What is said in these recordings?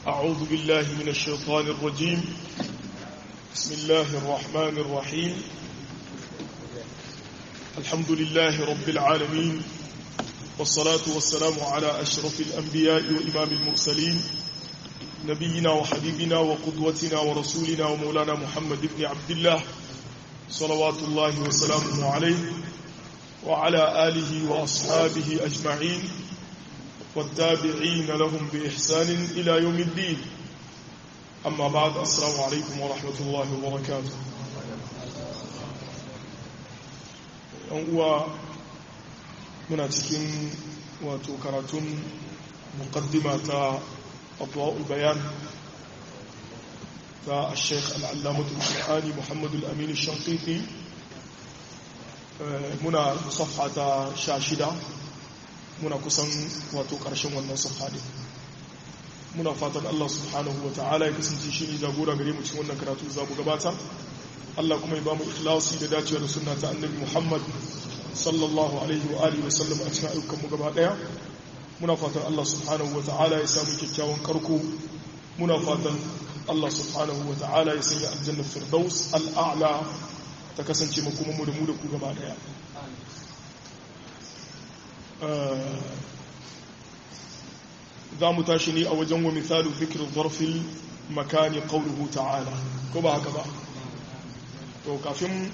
أعوذ بالله من الشيطان الرجيم بسم الله الرحمن الرحيم الحمد لله رب العالمين والصلاة والسلام على أشرف الأنبياء وإمام المرسلين نبينا وحبيبنا وقدوتنا ورسولنا ومولانا محمد بن عبد الله صلوات الله وسلامه عليه وعلى آله وأصحابه أجمعين والتابعين لهم بإحسان إلى يوم الدين أما بعد السلام عليكم ورحمة الله وبركاته uwa muna cikin wato karatun muqaddima ta abuwa'ul bayan ta sheikh al'allamatul qur'ani muhammadul amin shankiti muna safha ta sha shida muna kusan wato ƙarshen wannan safha ne muna fatan Allah subhanahu wa ta'ala ya kasance shi ne jagora gare mu cikin wannan karatu za mu gabata Allah kuma ya ba mu ikhlasi da dacewa da sunna ta annabi Muhammad sallallahu alaihi wa alihi wa sallam a cikin ayyukan mu gaba daya muna fatan Allah subhanahu wa ta'ala ya samu kyakkyawan karko muna fatan Allah subhanahu wa ta'ala ya sanya aljanna firdaus al'a'la ta kasance makomanmu da mu da ku gaba daya za mu tashi ne a wajen wa misalu zikirin zarfin makani ƙaunuhu ta'ala ko ba haka ba to kafin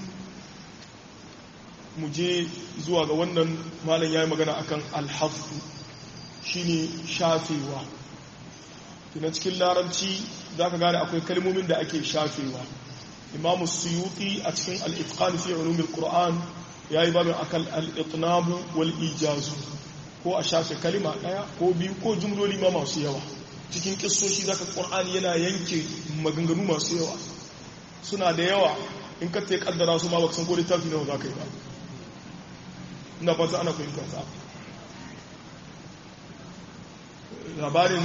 mu je zuwa ga wannan malam ya yi magana akan alhafu shine shafewa tuna cikin larabci za ka gane akwai kalmomin da ake shafewa imamu suyuti a cikin al'itqan fi ulumin qur'an ya yi babin akan al'itnabu wal ijazu ko a shafe kalima ɗaya ko biyu ko jumloli ma masu yawa cikin kissoshi zaka qur'ani yana yanke maganganu masu yawa suna da yawa in ka ta kaddara su ma baka san ko littafi nawa zaka yi ba ina fata ana fahimta ta labarin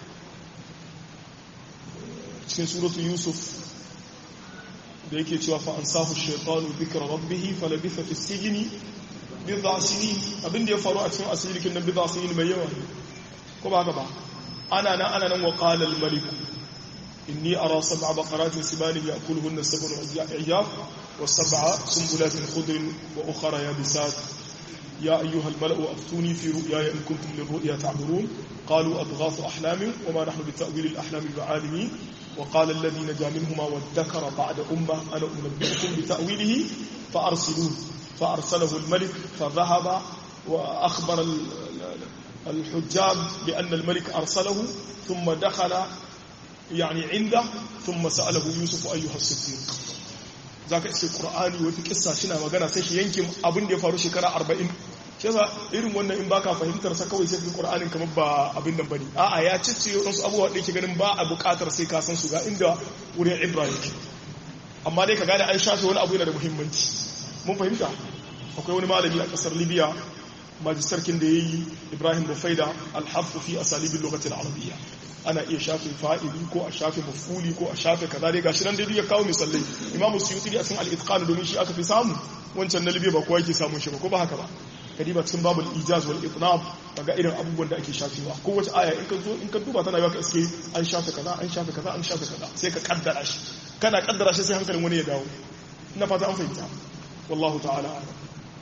cikin suratu yusuf da yake cewa fa ansahu shaytanu dhikra rabbih falabitha fi sijni bid'a sinin abinda ya faru a cikin asirikin nan bid'a sinin mai yawa ko ba haka ba ana nan ana nan wa qala al malik inni ara sab'a baqaratin sibalin ya'kuluhunna sab'un ijaf wa sab'a sumbulatin khudrin wa ukhra yabisat يا أيها الملأ أفتوني في رؤياي إن كنتم للرؤيا تعبرون قالوا أضغاث أحلام وما نحن بتأويل الأحلام بعالمين وقال الذي نجا منهما وادكر بعد أمة أنا أنبئكم بتأويله فأرسلون فأرسله الملك فذهب وأخبر الحجاب بأن الملك أرسله ثم دخل يعني عنده ثم سأله يوسف أيها الصديق ذاك اسم القرآن وفي قصة شنا magana sai shi yankin abin da ya faru shekara 40 shi yasa irin wannan in baka fahimtar sa kawai sai ka Qur'anin kamar ba abin nan bane a'a ya cicce wasu abubuwa da yake ganin ba a buƙatar sai ka san su ga inda wurin Ibrahim amma dai ka gane an shafe wani abu yana da muhimmanci mun fahimta akwai wani malami a kasar libya majistarkin da ya yi ibrahim rufaida alhafu fi asalibin lokacin arabiya ana iya shafe fa'ili ko a shafe mafuli ko a shafe kaza dai gashi nan dai ya kawo misalai imamu suyuti a cikin al domin shi aka fi samu wancan na libya ba kowa yake samun shi ba ko ba haka ba kadiba cikin babul ijaz wal itnab daga irin abubuwan da ake shafewa ko wace aya in ka zo in ka duba tana yaka iske an shafe kaza an shafe kaza an shafe kaza sai ka kaddara shi kana kaddara shi sai hankalin wani ya dawo ina fata an fahimta والله تعالى أعلم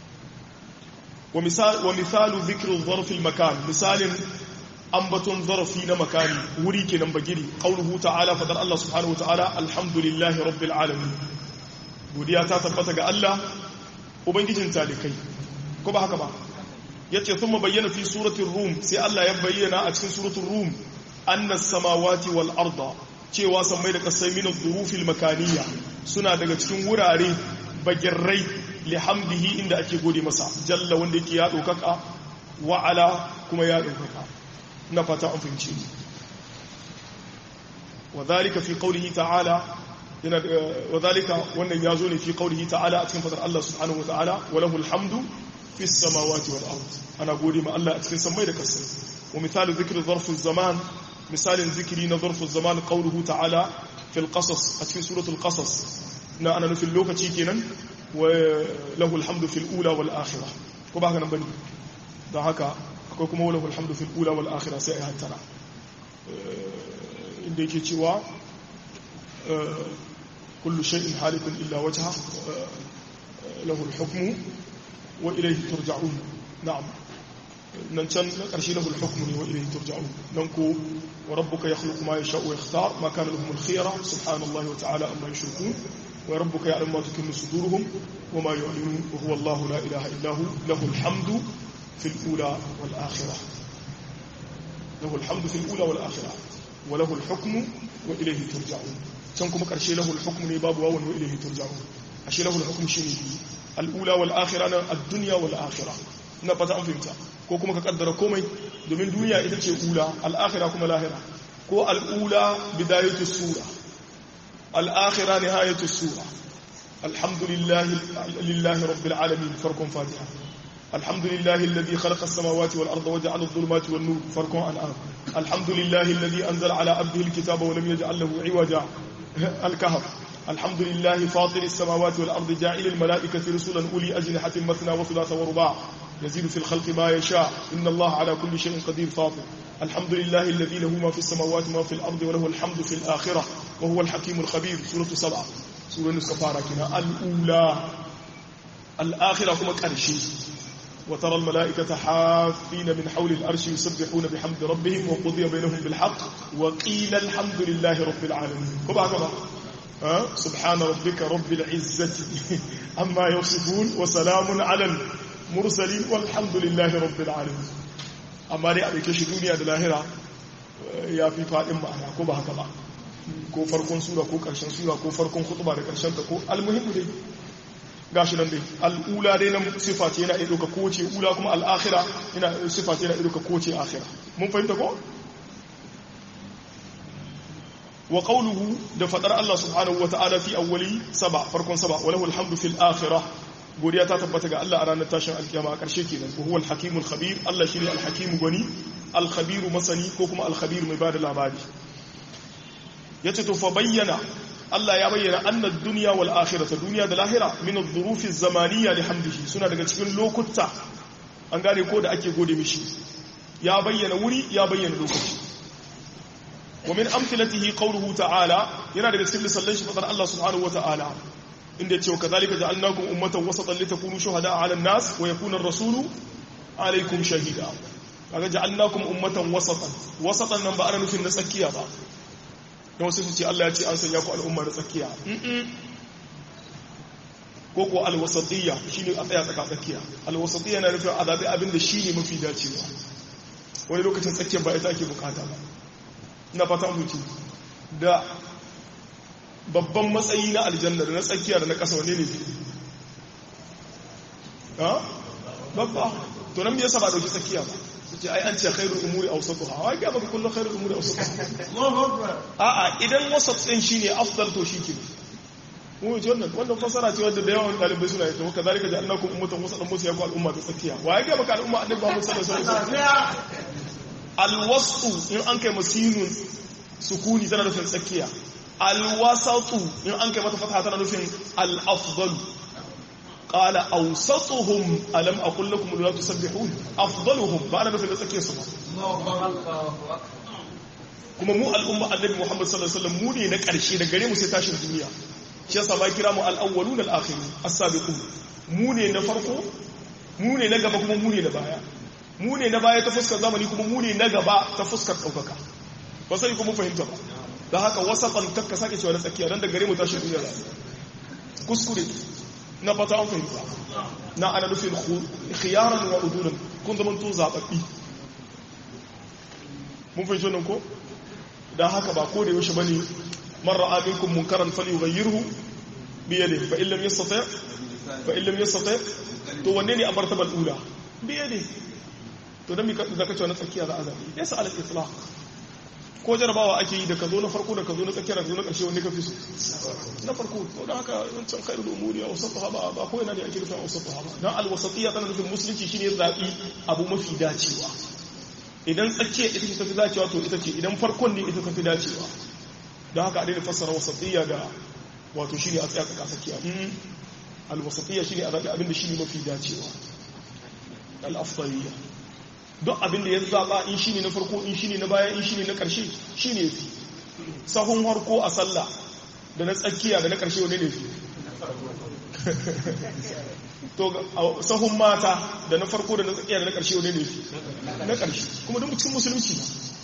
ومثال, ومثال ذكر الظرف المكان مثال أنبت ظرفين مكاني وريك نمبجري قوله تعالى فدر الله سبحانه وتعالى الحمد لله رب العالمين godiya ta tabbata ga Allah ubangijin talikai ko ba haka ba yace thumma bayyana fi suratul rum sai Allah ya bayyana a cikin suratul rum anna samawati wal arda cewa sammai da kasai min dhurufil makaniyya suna daga cikin wurare bagirrai lihamdihi inda ake gode masa jalla wanda yake ya ɗaukaka wa'ala kuma ya ɗaukaka na fata an fahimci ne wa zalika fi qawlihi ta'ala yana wa zalika wannan ya zo ne fi qawlihi ta'ala a cikin fadar Allah subhanahu wa ta'ala wa lahu alhamdu fi samawati wal ard ana gode ma Allah a cikin samai da kasai wa misalu dhikri zarfu zaman misalin zikiri na zarfu zaman qawluhu ta'ala fil qasas a cikin suratul qasas na ana nufin lokaci kenan wa lahu alhamdu fil ula wal akhirah ko ba haka nan bane don haka akwai kuma wala alhamdu fil ula wal akhirah sai ai hattara inda yake cewa kullu shay'in halikun illa wajha lahu al-hukmu wa ilayhi turja'un na'am nan can na ƙarshe lahu al-hukmu ne wa ilayhi turja'un nan ko wa rabbuka yakhluqu ma yasha'u wa yakhtar ma kana lahum al-khiyara subhanallahi wa ta'ala amma yushrikun wa rabbuka ya'lamu ma tukinnu suduruhum wa ma yu'linun wa huwa Allahu la ilaha illa hu lahu al-hamdu fil ula wal akhirah lahu al-hamdu fil ula wal akhirah wa lahu al-hukmu wa ilayhi turja'un can kuma ƙarshe lahu al-hukmu ne babu wawan wa ilayhi turja'un ashe lahu al-hukmu shine al-ula wal akhirah na ad-dunya wal akhirah ina fata an fahimta ko kuma ka kaddara komai domin duniya ita ce ula al'akhira kuma lahira ko al'ula bidayatu sura al'akhira nihayatu sura alhamdulillahi lillahi rabbil alamin farkon fatiha alhamdulillahi alladhi khalaqa as-samawati wal arda waja'ala adh-dhulumati wan nur farkon an'am alhamdulillahi alladhi anzala ala abdihi al-kitaba wa lam yaj'al lahu 'iwaja al-kahf الحمد لله فاطر السماوات والأرض جاعل الملائكة رسلا أولي أجنحة مثنى وثلاث ورباع يزيد في الخلق ما يشاء إن الله على كل شيء قدير فاطر الحمد لله الذي له ما في السماوات وما في الأرض وله الحمد في الآخرة وهو الحكيم الخبير سورة سبعة سورة السفارة كنا الأولى الآخرة كما كرشي وترى الملائكة حافين من حول الأرش يسبحون بحمد ربهم وقضي بينهم بالحق وقيل الحمد لله رب العالمين كما كما أه؟ سبحان ربك رب العزة عما يصفون وسلام على المرسلين والحمد لله رب العالمين amma dai a ɗauke shi duniya da lahira ya fi faɗin ma'ana ko ba haka ba ko farkon sura ko ƙarshen sura ko farkon hutuba da ƙarshen ta ko almuhimmu dai gashi nan dai al'ula dai nan sifa ce yana ɗauka kowace ula kuma al'akhira yana sifa ce yana ɗauka kowace akhira mun fahimta ko wa qawluhu da fadar Allah subhanahu wa ta'ala fi awwali saba farkon saba wa lahu alhamdu fil akhirah godiya ta tabbata ga Allah a ranar tashin alkiyama a ƙarshe kenan ko huwa al-hakimul khabir Allah shine al-hakimu gwani al-khabiru masani ko kuma al-khabir mai bada labari yace to fa bayyana Allah ya bayyana anna ad-dunya wal akhirata duniya da lahira min adh-dhuruf az-zamaniyya li hamdihi suna daga cikin lokuta an gane ko da ake gode mishi ya bayyana wuri ya bayyana lokaci wa min amthilatihi qawluhu ta'ala yana daga cikin misalan shi fadar Allah subhanahu wa ta'ala inda ce kazalika ja'alnakum ummatan wasatan litakunu shuhada'a 'ala an-nas wa yakuna ar-rasulu 'alaykum shahida kaga ja'alnakum ummatan wasatan wasatan nan ba ana nufin na tsakiya ba dan wasu su ce Allah ya ce an sanya ku al'umma na tsakiya ko ko al-wasatiyya shine a tsaya tsaka tsakiya al-wasatiyya na nufin azabi abinda shine mafi dacewa wani lokacin tsakiyar ba ita ake bukata ba ina fata mutu da babban matsayi na aljanna da na tsakiya da na ƙasa wane ne ha babba to nan me yasa ba dauki tsakiya ba ce ai an ce khairul umuri awsatuha wa ga baka kullu khairul umuri awsatuha Allahu akbar a a idan wasat din shine afdal to shike mu ji wannan wannan fasara ce wanda da yawan dalibai suna yi to kazalika da annakum ummatan wasatan musu ya ku al'umma ta tsakiya wa ga baka al'umma annabi Muhammad sallallahu alaihi wasallam alwasu in an kai masinun sukuni tana nufin tsakiya alwasatu in an kai mata fataha tana nufin al-afdal qala awsatuhum alam aqul lakum la tusabbihun afdaluhum ba ana nufin da tsakiyar su ba kuma mu al'umma annabi Muhammad sallallahu alaihi wasallam mu ne na karshe da gare mu sai tashin duniya shi yasa ba kira mu al-awwalun al-akhirun as-sabiqun mu ne na farko mu ne na gaba kuma mu ne na baya mu ne na baya ta fuskar zamani kuma mu ne na gaba ta fuskar daukaka ba sai kuma fahimta ba da haka wasafan kakka sake cewa na tsakiya don da gare mu tashi duniya kuskure na fata an fahimta na ana nufin khiyaran wa udulan kun zama to zababbi mun fahimci wannan ko da haka ba ko da yaushe bane man ra'a minkum munkaran falyughayyirhu bi yadihi fa illam yastati fa illam yastati to wanne ne a martabal ula bi yadihi to dan mi ka zaka cewa na tsakiya za a zabi yasa al itlaq ko jarabawa ake yi da ka zo na farko da ka zo na tsakiyar da ka zo na ƙarshe wanda ka fi so na farko to da haka wancan kairu da umuri a wasatu haba ba ko yana da ake nufin a wasatu haba don alwasatiyya tana nufin musulunci shine zaɓi abu mafi dacewa idan tsakiya ita ce tafi dacewa to ita ce idan farkon ne ita tafi dacewa don haka a daina fassara wasatiyya da wato shine a tsaya tsaka tsakiya alwasatiyya shine a zaɓi abin da shine mafi dacewa al-afdaliyya duk abin da ya zaba in shine na farko in shine na baya in shine na karshe shine yafi sahun harko a sallah da na tsakiya da na ƙarshe wani ne fi to sahun mata da na farko da na tsakiya da na ƙarshe wani ne fi na ƙarshe kuma duk cikin musulunci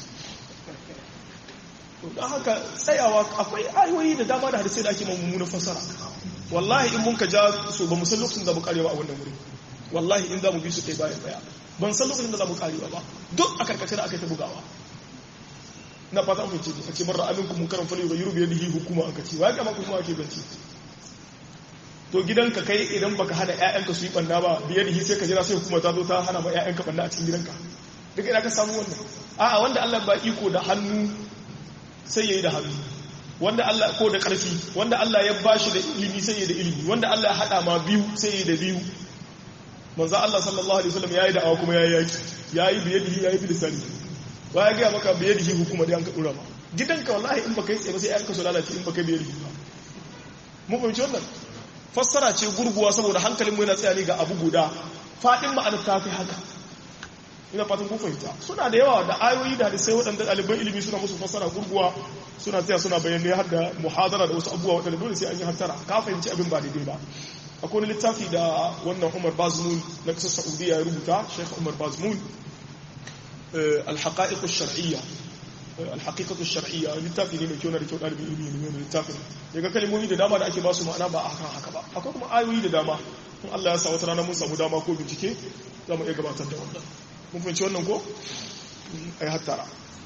ba don haka tsayawa akwai ayoyi da dama da hadisai da ake mummunan fasara wallahi in mun ka ja su ba mu san lokacin da mu karewa a wannan wuri wallahi in za mu bi su kai bayan baya ban san lokacin da za mu karewa ba duk a karkace da aka yi ta bugawa na fata an fice a ce marar aminku mun karan fali ga yuru biyar dihi hukuma an kace wa ya kama kuma ake banci to gidanka kai idan baka hana ƴaƴanka su yi banna ba biyar dihi sai ka jira sai hukuma ta zo ta hana ma ƴaƴanka banna a cikin gidanka daga ina ka samu wannan a'a wanda Allah ba iko da hannu sai yayi da hannu wanda Allah ko da ƙarfi wanda Allah ya bashi da ilimi sai yayi da ilimi wanda Allah ya hada ma biyu sai yayi da biyu manzo Allah sallallahu alaihi wasallam yayi da'awa kuma yayi yaki yayi biyadihi yayi bilisani ba ya gaya maka biyadihi hukuma da an ka dora ba gidanka wallahi in baka yi tsaye ba sai ayanka su lalace in baka biyadihi ba mu fahimci wannan fassara ce gurguwa saboda hankalin mu yana tsaya ne ga abu guda fadin ma'anar ta fi haka ina fatan kun fahimta suna da yawa da ayoyi da hadisai waɗanda ɗaliban ilimi suna musu fassara gurguwa suna tsaya suna bayanai har da muhadara da wasu abubuwa waɗanda dole sai an yi hattara ka fahimci abin ba daidai ba akwai wani littafi da wannan umar bazmul na kasar saudiya ya rubuta sheikh umar bazmul alhaƙa'iƙus shar'iyya alhaƙiƙatus shar'iyya littafi ne mai kyau na da kyau ɗalibin ilimi ne mai littafin daga kalmomi da dama da ake ba su ma'ana ba a kan haka ba akwai kuma ayoyi da dama in Allah ya sa wata rana mun samu dama ko bincike za mu iya gabatar da wannan mun fahimci wannan ko ai hattara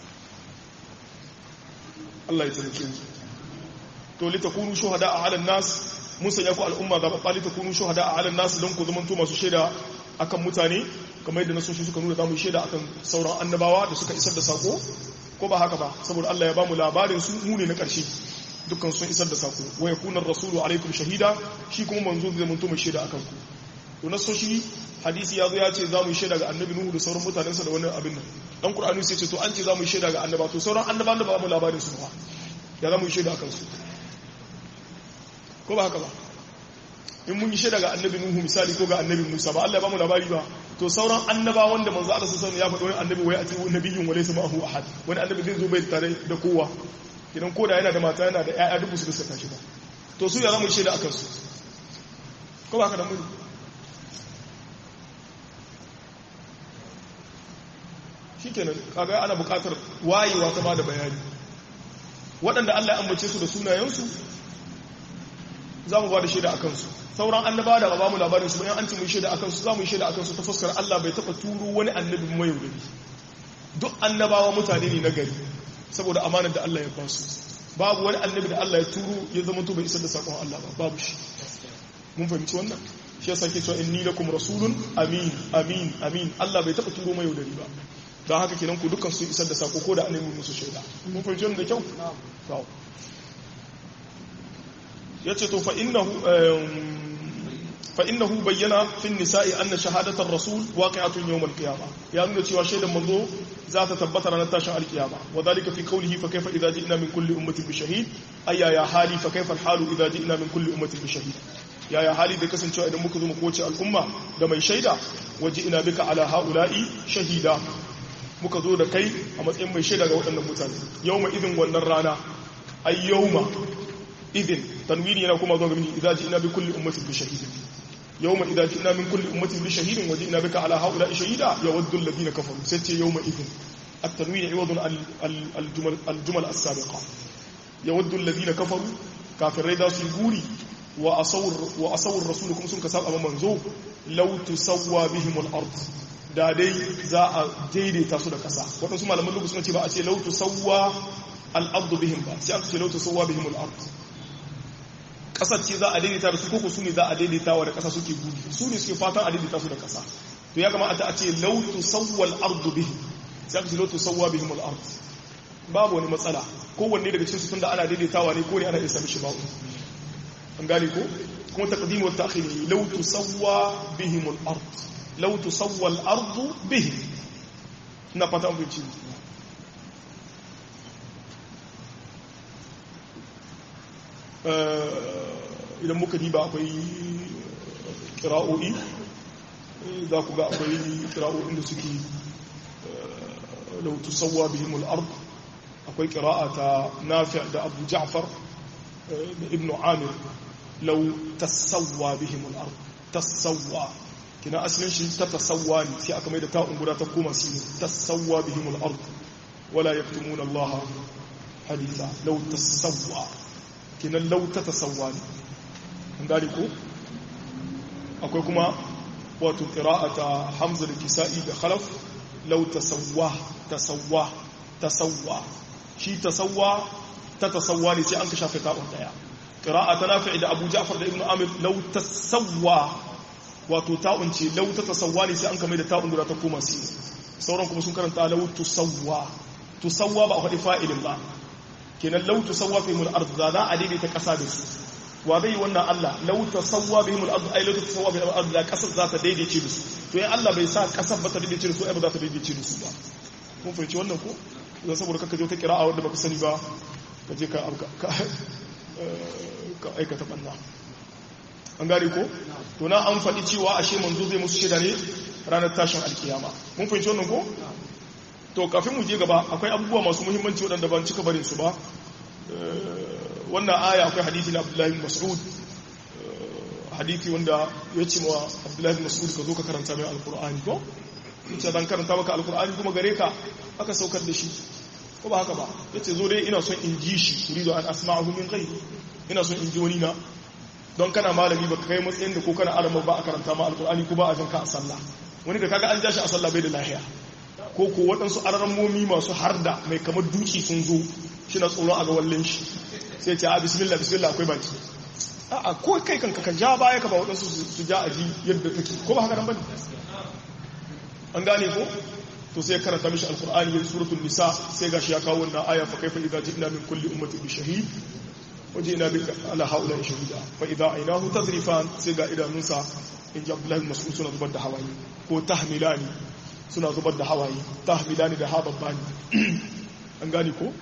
Allah ya taimake mu to litakunu shuhada a halin nas mun sanya ku al'umma ga babbali ta kunu shuhada a halin nasu don ku zama to masu shaida akan mutane kamar yadda nasoshi suka nuna zamu shaida akan sauran annabawa da suka isar da sako ko ba haka ba saboda Allah ya bamu labarin su mu ne na karshe dukkan sun isar da sako wa yakuna rasulu alaikum shahida shi kuma manzo zai zama to mai shaida akan ku to nasoshi hadisi ya zo ya ce zamu shaida ga annabi nuhu da sauran mutanensa da wannan abin nan dan qur'ani sai ce to an ce zamu shaida ga annaba to sauran annabawan da ba mu labarin su ba ya zamu shaida akan su ko ba haka ba in mun yi shaida ga annabi nuhu misali ko ga annabi musa ba Allah ya bamu labari ba to sauran annaba wanda manzo Allah sallallahu alaihi ya faɗi wani annabi wai a ce nabiyyun wa laysa ma'ahu ahad wani annabi zai zo bai tare da kowa idan koda yana da mata yana da ƴaƴa dubu su gaskata shi ba to su ya zamu yi shaida akan su ko ba haka da muni shikenan kaga ana buƙatar wayewa ta bada bayani waɗanda Allah ya ambace su da sunayensu za mu ba da shaida a kansu sauran annaba da ba mu labarin su bayan an ci mu shaida a kansu za mu yi shaida a kansu ta fuskar Allah bai taɓa turo wani annabi mai yaudari duk annabawa mutane ne na gari saboda amanar da Allah ya ba su babu wani annabi da Allah ya turo ya zama to bai isar da sakon Allah ba babu shi mun fahimci wannan shi yasa ke cewa inni lakum rasulun amin amin amin Allah bai taɓa turo mai yaudari ba don haka kenan ku dukkan su isar da sako ko da annabi musu shaida mun fahimci wannan da kyau ya ce to fa'innahu bayyana fin nisa'i an na shahadatar rasul waƙi'atun yau malkiyama ya nuna cewa shaidan manzo za ta tabbata ranar tashin alkiyama wa zalika fi kaulihi fa kaifa idza ji'na min kulli ummatin bi shahid ayya ya hali fa kaifa halu idza ji'na min kulli ummatin bi shahid ya ya hali da kasancewa idan muka zo mu kowace al'umma da mai shaida waje ina bika ala haula'i shahida muka zo da kai a matsayin mai shaida ga waɗannan mutane yawma idin wannan rana ay yawma idin tanwini yana kuma zuwa ga mini idza ji'na bi kulli ummatin bi shahidin yawma idza ji'na min kulli ummatin bi shahidin wa ji'na bika ala haula shahida yawaddu alladhina kafaru sai ce yawma idin at-tanwin iwadun al-jumal al-jumal as-sabiqa yawaddu alladhina kafaru kafirai da su guri wa asawr wa asawr rasulukum sun kasaba manzo law tusawwa bihim al-ard da dai za a daidaita su da kasa wadansu malaman lugu suna ce ba a ce law tusawwa al-ard bihim ba sai aka ce law tusawwa bihim al-ard kasar ce za a daidaita da su koko su ne za a daidaita wa da kasa suke gudu su ne suke fatan a daidaita su da kasa to ya kamata a ce lautu sawwal ardu bihi sai aka ce lautu sawwa bihim al ard babu wani matsala kowanne daga cikin su tunda ana daidaitawa ne ko ne ana iya sami shi babu an gane ko kuma taqdim wa ta'khir lautu sawwa bihim al ard lautu sawwa al ardu bihi ina fata an bincike idan muka diba akwai kira'o'i za ku ga akwai kira'o'in da suke lautu sauwa bihimul ard akwai qira'a ta nafi' da abu ja'far da ibn amir law tasawwa bihim al-ard tasawwa kina asalin shi ta tasawwa ne sai aka mai da ta'un guda ta koma shi tasawwa bihim al-ard wala yaktumuna allaha haditha law tasawwa kina law tatasawwa ne an gane ko akwai kuma wato qira'ata hamza da kisa'i da khalaf law tasawwa tasawwa tasawwa shi tasawwa ta tasawwa ne sai an ka shafe ta'un daya qira'a ta nafi da Abu Ja'far da Ibn Amir law tasawwa wato ta'un ce law ta tasawwa ne sai an ka mai da ta'un guda ta koma si sauran kuma sun karanta law tusawwa tusawwa ba a faɗi fa'ilin ba kenan law tusawwa fi mul ard za a daidaita ƙasa da su wa zai wannan Allah lau tasawwa bihim al-ard ay lau tasawwa bihim al-ard la kasar za ta daidaice da su to in Allah bai sa kasar ba ta daidaice da su ai ba za ta daidaice da su ba mun fahimci wannan ko dan saboda kaka je ta kira'a wanda baka sani ba ka je ka ka ka aikata banna an gane ko to na an faɗi cewa ashe manzo zai musu shaida ne ranar tashin alkiyama mun fahimci wannan ko to kafin mu je gaba akwai abubuwa masu muhimmanci waɗanda ban cika barin su ba wannan aya akwai hadithi na abdullahi mas'ud hadithi wanda ya ce wa abdullahi mas'ud ka zo ka karanta mai alkur'ani ko ce dan karanta maka alkur'ani kuma gare ka aka saukar da shi ko ba haka ba ya ce zo dai ina son in ji shi turido an asma'ahu min ghairi ina son in ji wani na don kana malami ba kai matsayin da ko kana arama ba a karanta ma alkur'ani ko ba a janka a sallah wani da kaga an ja shi a sallah bai da lahiya ko ko waɗansu aramomi masu harda mai kamar duki sun zo shi na tsoron a ga wallin shi sai ce a bismillah bismillah akwai baki a ko kai kanka ka ja baya ka ba waɗansu su ja aji yadda take ko ba haka nan bane an gane ko to sai karanta mishi alqur'ani yin suratul nisa sai gashi ya kawo wannan aya fa kaifa idza ji'na min kulli ummatin bi shahid wajina bika ala haula shahida fa idza aynahu tadrifan sai ga idanunsa in ji abdullahi mas'ud suna zubar da hawaye ko tahmilani suna zubar da hawaye tahmilani da hababbani an gane ko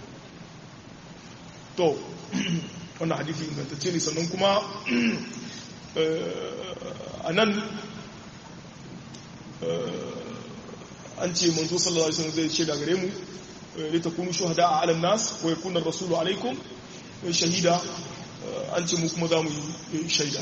to wannan hadisi ingantacce ne sannan kuma a nan an ce manzo sallallahu alaihi wasallam zai ce da gare mu li takunu shuhada ala nas wa yakuna rasulu alaikum shahida an ce mu kuma za mu yi shaida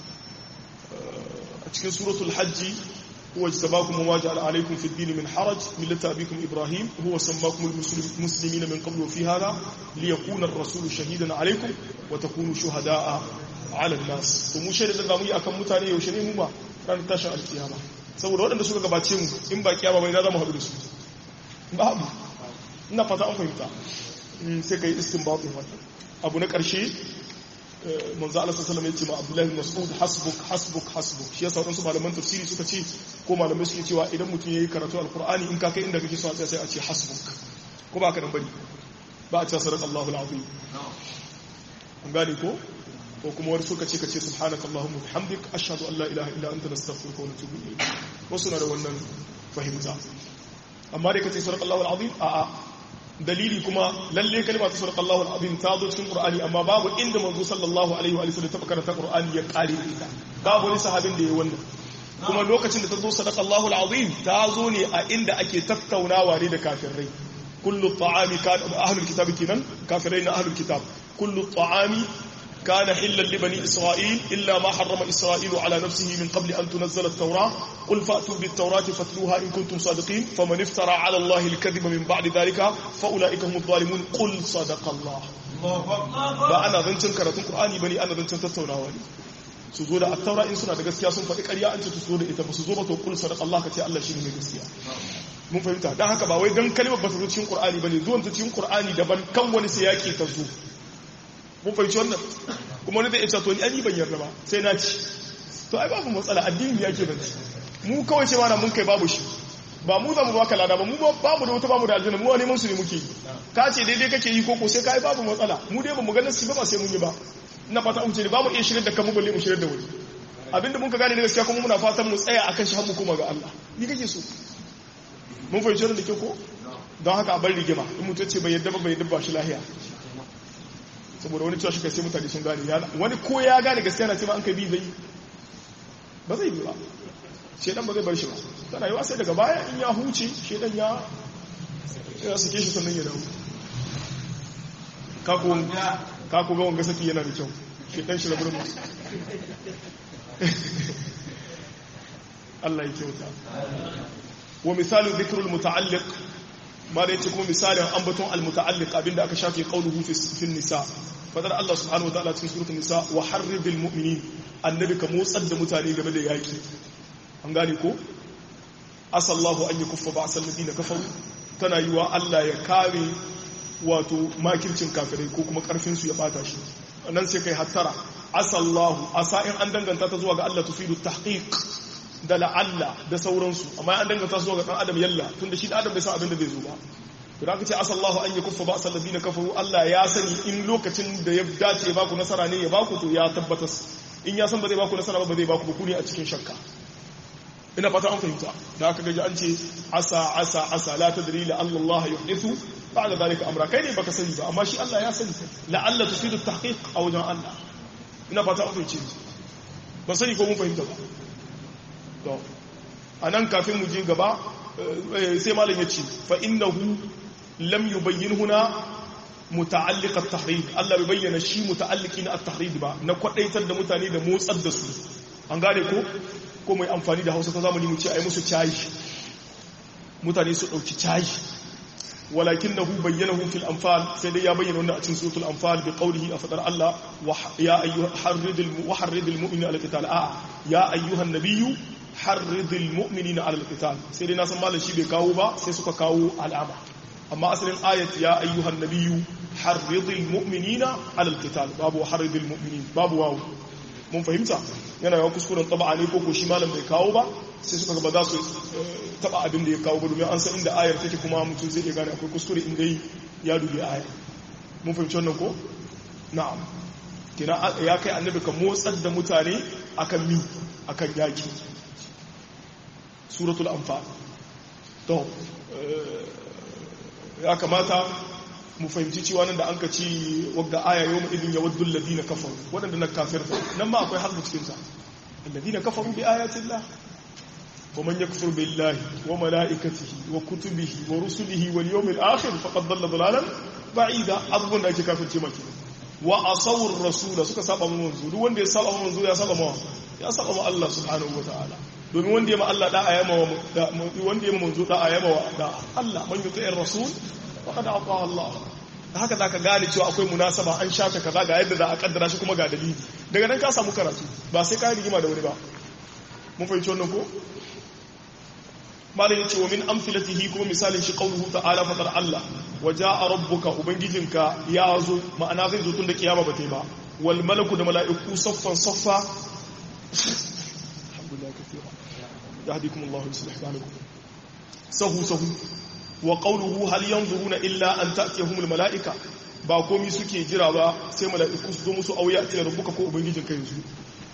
a cikin suratul hajji هو اجتباكم وما جعل عليكم في الدين من حرج ملة أبيكم إبراهيم هو سماكم المسلمين من قبل وفي هذا ليكون الرسول شهيدا عليكم وتكونوا شهداء على الناس ومو شهد da zamu yi akan mutane yaushe ne mu ba ran tashin alkiyama saboda waɗanda suka gabace mu in ba kiyama bai za mu haɗu da su ba abu ina fata an fahimta sai kai istinbatin wannan abu na ƙarshe manzo Allah sallallahu alaihi wasallam yace ma Abdullah bin Mas'ud hasbuk hasbuk hasbuk shi yasa wadansu malaman tafsiri suka ce ko malamai suke cewa idan mutum yayi karatu alqur'ani in ka kai inda kake so a sai a ce hasbuk ko ba ka dan bari ba a ce sadaqa Allahu alazim an gane ko ko kuma wani suka ce kace subhanaka allahumma bihamdik ashhadu an la ilaha illa anta nastaghfiruka wa natubu ilayk wasu na da wannan fahimta amma dai kace sadaqa Allahu alazim a'a dalili kuma lalle kalma ta surqa Allahu al-azim ta zo cikin Qur'ani amma babu inda manzo sallallahu alaihi wa sallam ta karanta Qur'ani ya kare ita babu wani sahabin da ya wannan kuma lokacin da ta zo sadaqa Allahu al-azim ta zo ne a inda ake tattaunawa ne da kafirai kullu ta'ami kan ahlul kitab kinan kafirai na ahlul kitab kullu ta'ami كان حلا لبني إسرائيل إلا ما حرم إسرائيل على نفسه من قبل أن تنزل التوراة قل فأتوا بالتوراة فاتلوها إن كنتم صادقين فمن افترى على الله الكذب من بعد ذلك فأولئك هم الظالمون قل صدق الله فأنا ذنشن كراتون قرآني بني أنا ذنشن تتوناواني su zo da attaura in suna da gaskiya sun faɗi ƙarya an ce su zo da ita ba su zo ba to kul sadaq Allah ka ce Allah shine mai gaskiya mun fahimta dan haka ba wai dan kalmar ba ta zo cikin Qur'ani bane zuwan ta cikin Qur'ani daban kan wani sai yake ta zo mun fahimci wannan kuma wani zai iya to ni an yi ban yarda ba sai na ci to ai babu matsala addini ya ke banci mu kawai ce mana mun kai babu shi ba mu za mu baka lada ba mu ba mu da wata ba mu da aljanna mu wani mun su ne muke yi ka ce daidai kake yi ko ko sai kai babu matsala mu dai ba mu ganin su ba ba sai mun yi ba ina fata mu ce ba mu iya shirin da kanmu balle mu shirin da wuri abinda mun ka gane ne gaskiya kuma muna fatan mu tsaya akan shi har mu koma ga Allah ni kake so mun fahimci wannan da ke ko don haka a bar rigima in mutum ce bai yadda ba bai yadda ba shi lahiya saboda wani cewa shi kai sai mutane sun gane wani ko ya gane gaskiya na ce ma an kai bi zai ba zai bi ba shedan ba zai bar shi ba tana yi sai daga baya in ya huce shedan ya ya suke shi sannan ya dawo ka ku ga wanga saki yana da kyau shi dan shi rabu Allah ya kyauta wa misalu dhikrul muta'alliq ma da yace kuma misalin ambaton al-muta'alliq abinda aka shafe qauluhu fi nisa fadar Allah subhanahu wa ta'ala cikin suratul nisa wa harridil mu'minin annabi ka motsar da mutane game da yaki an gane ko asallahu an yakuffa ba'sal ladina kafaru tana yiwa Allah ya kare wato makircin kafirai ko kuma karfin su ya bata shi nan sai kai hattara asallahu asa in an danganta ta zuwa ga Allah tufidu tahqiq da la'alla da sauransu amma an danganta zuwa ga dan adam yalla tunda shi da adam bai san abin da zai zo ba to da kace asallahu an yakuffa ba sal ladina kafaru Allah ya sani in lokacin da ya dace ya baku nasara ne ya baku to ya tabbata in ya san ba zai baku nasara ba ba zai baku ba ku ne a cikin shakka ina fata an fahimta da aka gaji an ce asa asa asa la tadri la Allah yuhdithu ba'da zalika amra kai ne baka sani ba amma shi Allah ya sani la'alla tusidu tahqiq a wajen Allah ina fata an fahimce ba sani ko mun fahimta ba to anan kafin mu je gaba sai malam ya ce fa innahu lam yubayyin huna muta'alliq at-tahrid Allah bai bayyana shi muta'alliqi na at-tahrid ba na kwadaitar da mutane da motsar da su an gane ko ko mai amfani da Hausa ta zamani mu ce ai musu cayi mutane su dauki cayi walakinahu bayyanahu fil anfal sai dai ya bayyana wannan a cikin suratul anfal bi qawlihi a fadar Allah ya ayyuha harridil muharridil mu'minina al-qital a ya ayyuhan nabiyyu harridil mu'minina ala al-qital sai dai na san malam shi bai kawo ba sai suka kawo al'ama amma asalin ayat ya ayyuhan nabiyyu harridil mu'minina ala al-qital babu harridil mu'minin babu wawu mun fahimta yana yawan kuskuren taba ne ko shi malam bai kawo ba sai suka ba za su taba abin da ya kawo ba domin an san inda ayar take kuma mutum zai iya gane akwai kuskure inda ya dubi ayar mun fahimci wannan ko na'am kina ya kai annabi ka motsar da mutane akan mi akan yaki suratul anfal to ya kamata mu fahimci cewa nan da an ka ci wadda aya yau idin ya waddu ladina kafaru waɗanda na kafirta nan ma akwai harbu cikin sa alladina kafaru bi ayatin Allah wa man yakfur billahi wa malaikatihi wa kutubihi wa rusulihi wal yawmil akhir faqad dhalla dhalalan ba'ida abubuwan da ake kafirce maki wa asawur rasul suka saba mu manzo duk wanda ya saba mu manzo ya saba mu ya saba mu Allah subhanahu wataala domin wanda ya ma Allah da'a ya ma wanda ya ma manzo da'a ya ma da Allah man yuti'ir rasul faqad ata Allah haka zaka gane cewa akwai munasaba an shafe kaza ga yadda za a kaddara shi kuma ga dalili daga nan ka samu karatu ba sai ka rigima da wani ba mun fahimci wannan ko malam yace wa min amthilatihi kuma misalin shi qawluhu ta'ala fatar Allah wa jaa rabbuka ubangijinka ya zo ma'ana zai zo tun da kiyama ba ta ba wal malaku da mala'iku saffan saffa alhamdulillah kathira yahdikum Allah yuslih balakum sahu sahu wa qawluhu hal yanzuruna illa an ta'tiyahumul mala'ika ba komai suke jira ba sai mala'iku su zo musu auya a cikin rubuka ko ubangijin kai yanzu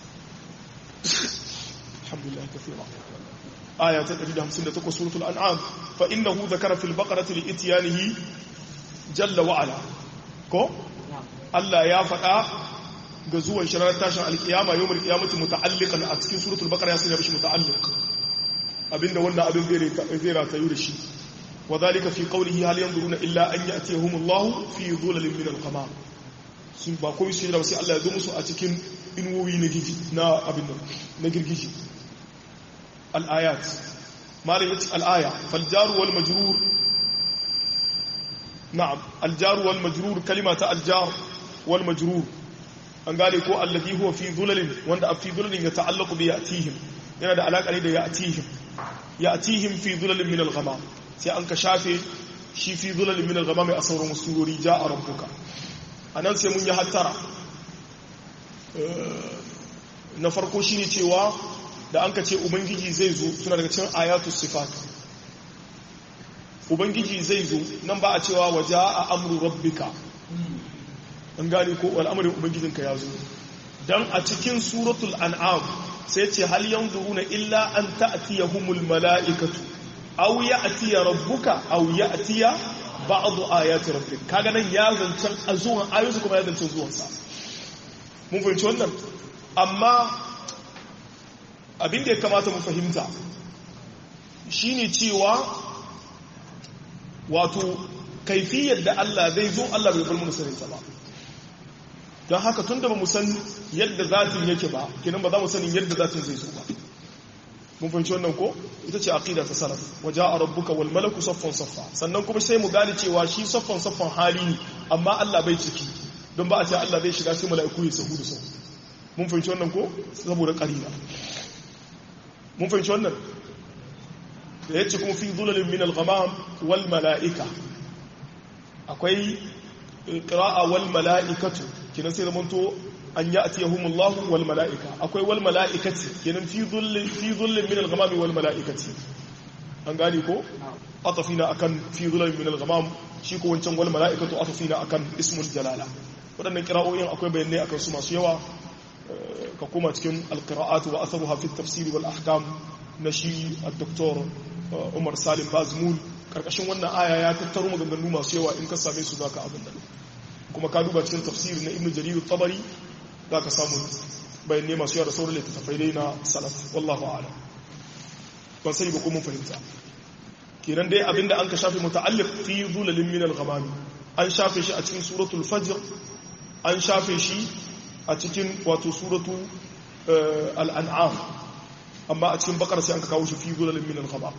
alhamdulillah kathira aya ta 158 suratul an'am fa innahu dhakara fil baqarati li ityanihi jalla wa ala ko Allah ya faɗa ga zuwan shirar tashin alkiyama yawmul qiyamati muta'alliqan a cikin suratul baqara ya sanya shi muta'alliq abinda wannan abin zai ratayu da shi وذلك في قوله هل ينظرون إلا أن يأتيهم الله في ظلل من القمام sun ba komai su jira sai Allah ya zo musu a cikin inuwoyi na giji na abin nan na girgiji al-ayat malam yace al-aya fal jaru wal majrur na'am al jaru wal majrur kalima ta al jar wal majrur an gane ko alladhi huwa fi dhulalin wanda fi dhulalin ya ta'allaqu bi ya'tihim yana da alaka ne da ya'tihim ya'tihim fi dhulalin min al-ghamam sai an ka shafe shi fi zulalin minar gaba mai a sauran surori ja a rabbuka a nan sai mun yi hattara na farko shi ne cewa da an ka ce ubangiji zai zo suna daga cin ayatu sifat ubangiji zai zo nan ba a cewa waje a amuru rabbika an gane ko al'amarin ubangijinka ya zo don a cikin suratul an'am sai ce hal yanzu na illa an ta'tiyahumul mala'ikatu aw ya'tiya rabbuka aw ya'tiya ba'd ayati rabbik kaga nan ya zancan azuwan ayoyi kuma ya zancan zuwan sa mun fahimci wannan amma abin da ya kamata mu fahimta shine cewa wato kaifiyar da Allah zai zo Allah bai bar mu sanin ta ba don haka tunda ba mu san yadda zatin yake ba kenan ba za mu sanin yadda zatin zai zo ba mun fahimci wannan ko ita ce aqida ta salaf waja rabbuka wal malaku saffan saffa sannan kuma sai mu gane cewa shi saffan saffan hali ne amma Allah bai ciki don ba a ce Allah zai shiga sai mala'iku ya sahu da sahu mun fahimci wannan ko saboda qarina mun fahimci wannan da yace kuma fi dhulalin min al-ghamam wal mala'ika akwai qira'a wal mala'ikatu kinan sai zamanto an ya'tiyahumullahu wal mala'ika akwai wal mala'ikati kinan fi dhullin fi dhullin min al-ghamam wal mala'ikati an gani ko atafina akan fi dhullin min al-ghamam shi ko wancan wal mala'ikatu atafina akan ismul jalala wadannan qira'o'in akwai bayanai akan su masu yawa ka kuma cikin al-qira'at wa atharuha fi at-tafsir wal ahkam na shi al-doktor Umar Salim Bazmul karkashin wannan aya ya tattaro maganganu masu yawa in ka same su zaka abin da kuma ka duba cikin tafsiri na Ibn Jarir tabari zaka samu bayanai masu yawa da sauran littattafai dai na salaf wallahu a'lam ban sani ba ko mun fahimta kenan dai abinda an ka shafe muta'alliq fi zulalin min al-ghamam an shafe shi a cikin suratul fajr an shafe shi a cikin wato suratu al-an'am amma a cikin bakar sai an ka kawo shi fi zulalin min al-ghamam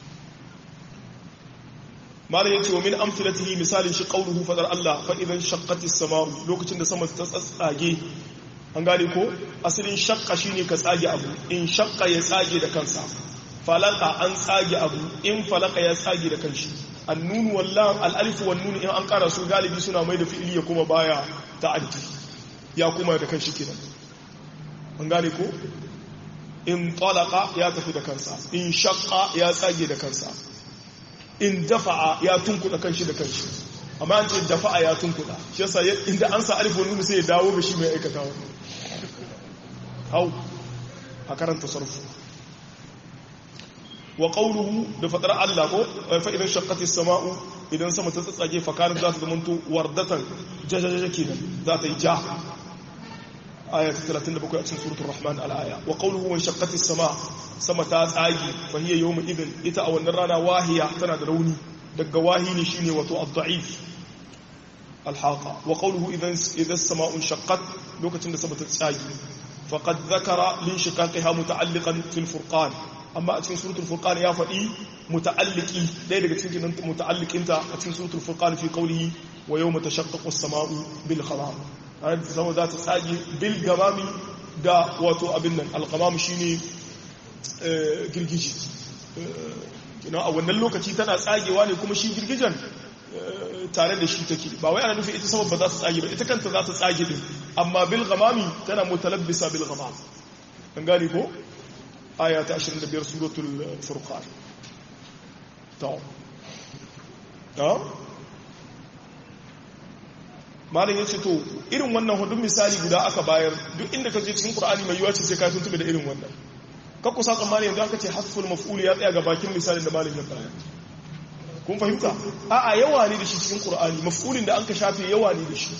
malam yace wa min amthilatihi misalin shi qawluhu fadar Allah fa idan shaqqati as-sama'u lokacin da sama ta tsatsage an gane ko asalin shaqqa shine ka tsage abu in shaqqa ya tsage da kansa falaka an tsage abu in falaka ya tsage da kanshi annunu wallahu al-alif wan nun in an kara su galibi suna mai da fi'ili ya kuma baya ta'addi ya kuma da kanshi kenan an gane ko in talaqa ya tafi da kansa in shaqqa ya tsage da kansa in dafa'a ya tunkuda kanshi da kanshi amma an ce dafa'a ya tunkuda shi yasa inda an sa alif wani sai ya dawo ga shi mai aikatawa hau a karanta sarfu wa qawluhu da fadar Allah ko fa idan shaqqati as-sama'u idan sama ta tsatsage fa kana za ta zamanto wardatan jajajaja kenan za ta yi ja aya 37 a cikin suratul rahman al-aya wa qawluhu wa shaqqati as-sama' sama ta tsage fa hiya yawma idin ita a wannan rana wahiya tana da rauni daga wahini shine wato ad-da'if al-haqa wa qawluhu idan idan as-sama'u shaqqat lokacin da sama ta tsage faqad dhakara lin shiqaqiha muta'alliqan fil furqan amma a cikin suratul furqan ya faɗi muta'alliki ɗaya daga cikin muta'allikinta a cikin suratul furqan fi qawlihi wa yawma tashaqqaqu as-sama'u bil ghamam ayat sama za ta tsage bil gamami da wato abin nan al-ghamam shine girgiji kina a wannan lokaci tana tsagewa ne kuma shi girgijan tare da shi take ba wai ana nufin ita sama ba za ta tsage ba ita kanta za ta tsage din amma bil ghamami tana mutalabbisa bil ghamam an gane ko aya ta 25 suratul furqan to to malin yace to irin wannan hudun misali guda aka bayar duk inda ka je cikin qur'ani mai yiwa ce sai ka tuntube da irin wannan ka kusa tsammani yanzu aka ce hasful maf'ul ya tsaya ga bakin misalin da malin ya bayar kun fahimta a'a yawa ne da shi cikin qur'ani maf'ulin da an ka shafe yawa ne da shi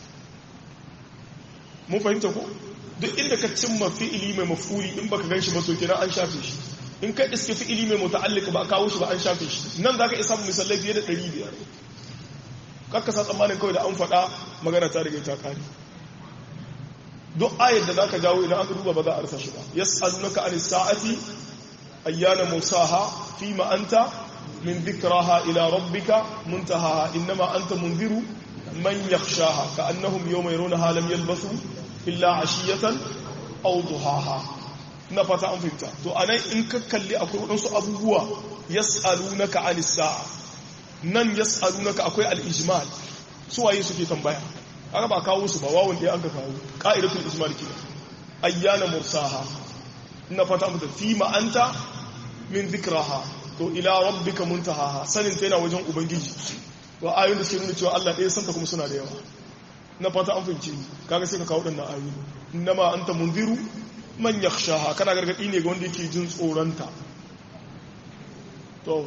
mun fahimta ko duk inda ka cimma fi'ili mai mafuli in baka ganshi ba to kenan an shafe shi in ka iske fi'ili mai muta'alliq ba kawo shi ba an shafe shi nan zaka isa misalai fiye da 500 kakka sa tsammanin kawai da an faɗa magana ta riga ta kare duk ayar da zaka jawo idan aka duba ba za a rasa shi ba yas'alunaka anis sa'ati ayyana musaha fima anta min dhikraha ila rabbika muntaha inma anta munziru man yakhshaha ka'annahum yawma yarunaha lam yalbasu illa ashiyatan aw duhaha na fata an fahimta to anan in ka kalli akwai wadansu abubuwa yas'alunaka anis sa'a nan yas'alunaka akwai al-ijmal su waye suke tambaya aka ba kawo su ba wawon da an ka kawo qa'idatul ijmal kina ayyana mursaha ina fata an fahimta fi ma anta min dhikraha to ila rabbika muntahaha sanin ta yana wajen ubangiji wa ayoyin da suke nuna cewa Allah ɗaya santa kuma suna da yawa na fata an fahimci kaga sai ka kawo ɗan ayoyi innama anta munziru man yakhshaha kana gargadi ne ga wanda yake jin tsoronta to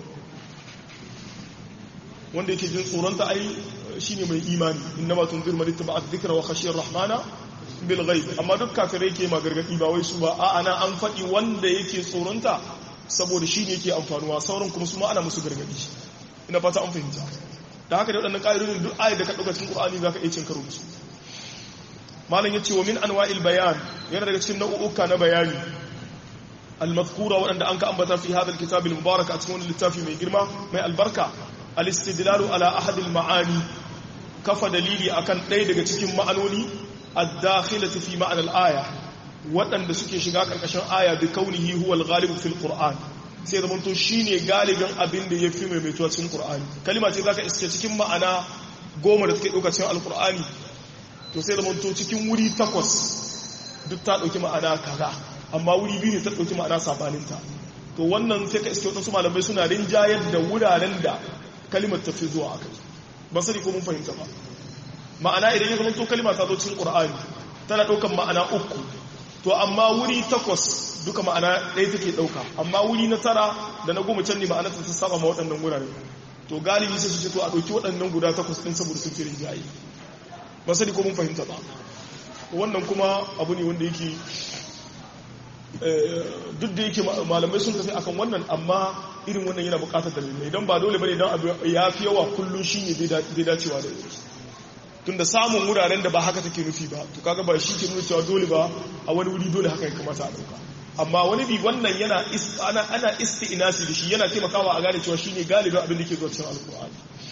wanda yake jin tsoronta ai shine mai imani innama tunziru man ittaba dhikra wa khashiya rahmana bil ghaib amma duk kafirai ke ma gargadi ba wai su ba a ana an faɗi wanda yake tsoronta saboda shine yake amfanuwa sauran kuma su ma ana musu gargadi ina fata an fahimta da haka da waɗannan ƙa'idodin duk ayat da ka ɗauka cikin ƙur'ani za ka iya cin karo da su malam ya ce wa min anwa'il bayan yana daga cikin nau'uka na bayani al-mazkura waɗanda an ka ambata fi hadha al-kitab al-mubarak a cikin wani littafi mai girma mai albarka al-istidlalu ala ahad al-ma'ani kafa dalili akan ɗaya daga cikin ma'anoni ad-dakhilati fi ma'an al-aya waɗanda suke shiga ƙarƙashin aya bi kaunihi huwa al-ghalib fil qur'an sai da to shine galibin abin da yafi mai mai cikin qur'ani kalima ce zaka iske cikin ma'ana goma da take ɗauka cikin al-qur'ani to sai da to cikin wuri takwas duk ta ɗauki ma'ana kaza amma wuri biyu ne ta ɗauki ma'ana sabaninta to wannan sai ka iske wasu malamai suna rinjayar da wuraren da kalimar ta fi zuwa akai ba sani ko mun fahimta ba ma'ana idan ya zama to kalima ta zo cikin qur'ani tana ɗaukan ma'ana uku to amma wuri takwas duka ma'ana ɗaya take ɗauka amma wuri na tara da na goma can ne ma'ana ta saba ma waɗannan wurare to galibi sai su ce to a ɗauki waɗannan guda takwas ɗin saboda sun fi rinjaye ba sani ko mun fahimta ba wannan kuma abu ne wanda yake duk da yake malamai sun tafi akan wannan amma irin wannan yana bukatar dalilai idan ba dole bane idan abu ya fi yawa kullum shine bai dacewa da yake tunda samun wuraren da ba haka take nufi ba to kaga ba shi ke nuna cewa dole ba a wani wuri dole haka ya kamata a dauka amma wani bi wannan yana ana ana isti'nasi da shi yana taimakawa a gane cewa shine galibin abin da ke zuwa cikin alqur'ani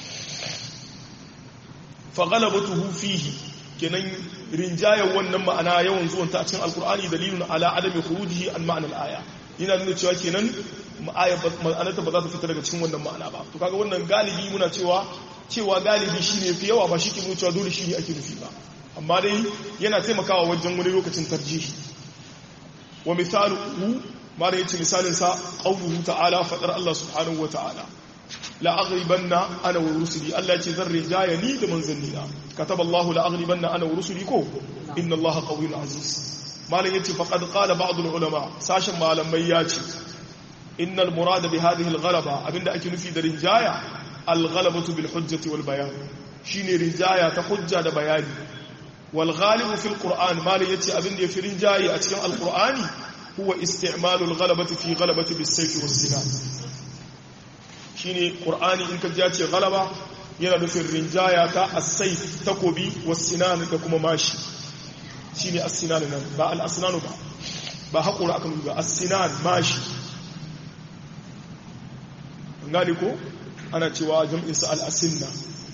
fa ghalabatuhu fihi kenan rinjayen wannan ma'ana yawan zuwan ta a cikin alqur'ani dalilun ala adami khurujihi an ma'anar aya yana nuna cewa kenan ma'anarta ba za ta fita daga cikin wannan ma'ana ba to kaga wannan galibi muna cewa cewa galibi shine fi yawa ba shi ke nuna cewa dole shi ne ake nufi ba amma dai yana taimakawa wajen wani lokacin tarjihi wa misalu ma da yace misalin sa qawluhu ta'ala fadar Allah subhanahu wa ta'ala la aghribanna ana wa rusuli Allah yace zan rijaya ni da manzannina kataba Allah la aghribanna ana wa rusuli ko inna Allah qawiyyun aziz malam yace faqad qala ba'd ulama sashin malamai yace innal murada bi hadhihi al-ghalaba abinda ake nufi da rinjaya al-ghalabatu bil hujjati wal bayan shine rinjaya ta hujja da bayani wal ghalibu fil qur'an malam yace abinda yafi rinjaye a cikin al-qur'ani huwa isti'malu al-ghalabati fi ghalabati bis sayf was sinan shine qur'ani in ka ji ce ghalaba yana nufin rinjaya ta as-sayf takobi was sinan da kuma mashi shine as-sinan nan ba al-asnanu ba ba haƙura aka nuna ba as-sinan mashi gani ko ana cewa jam'insa al'asinna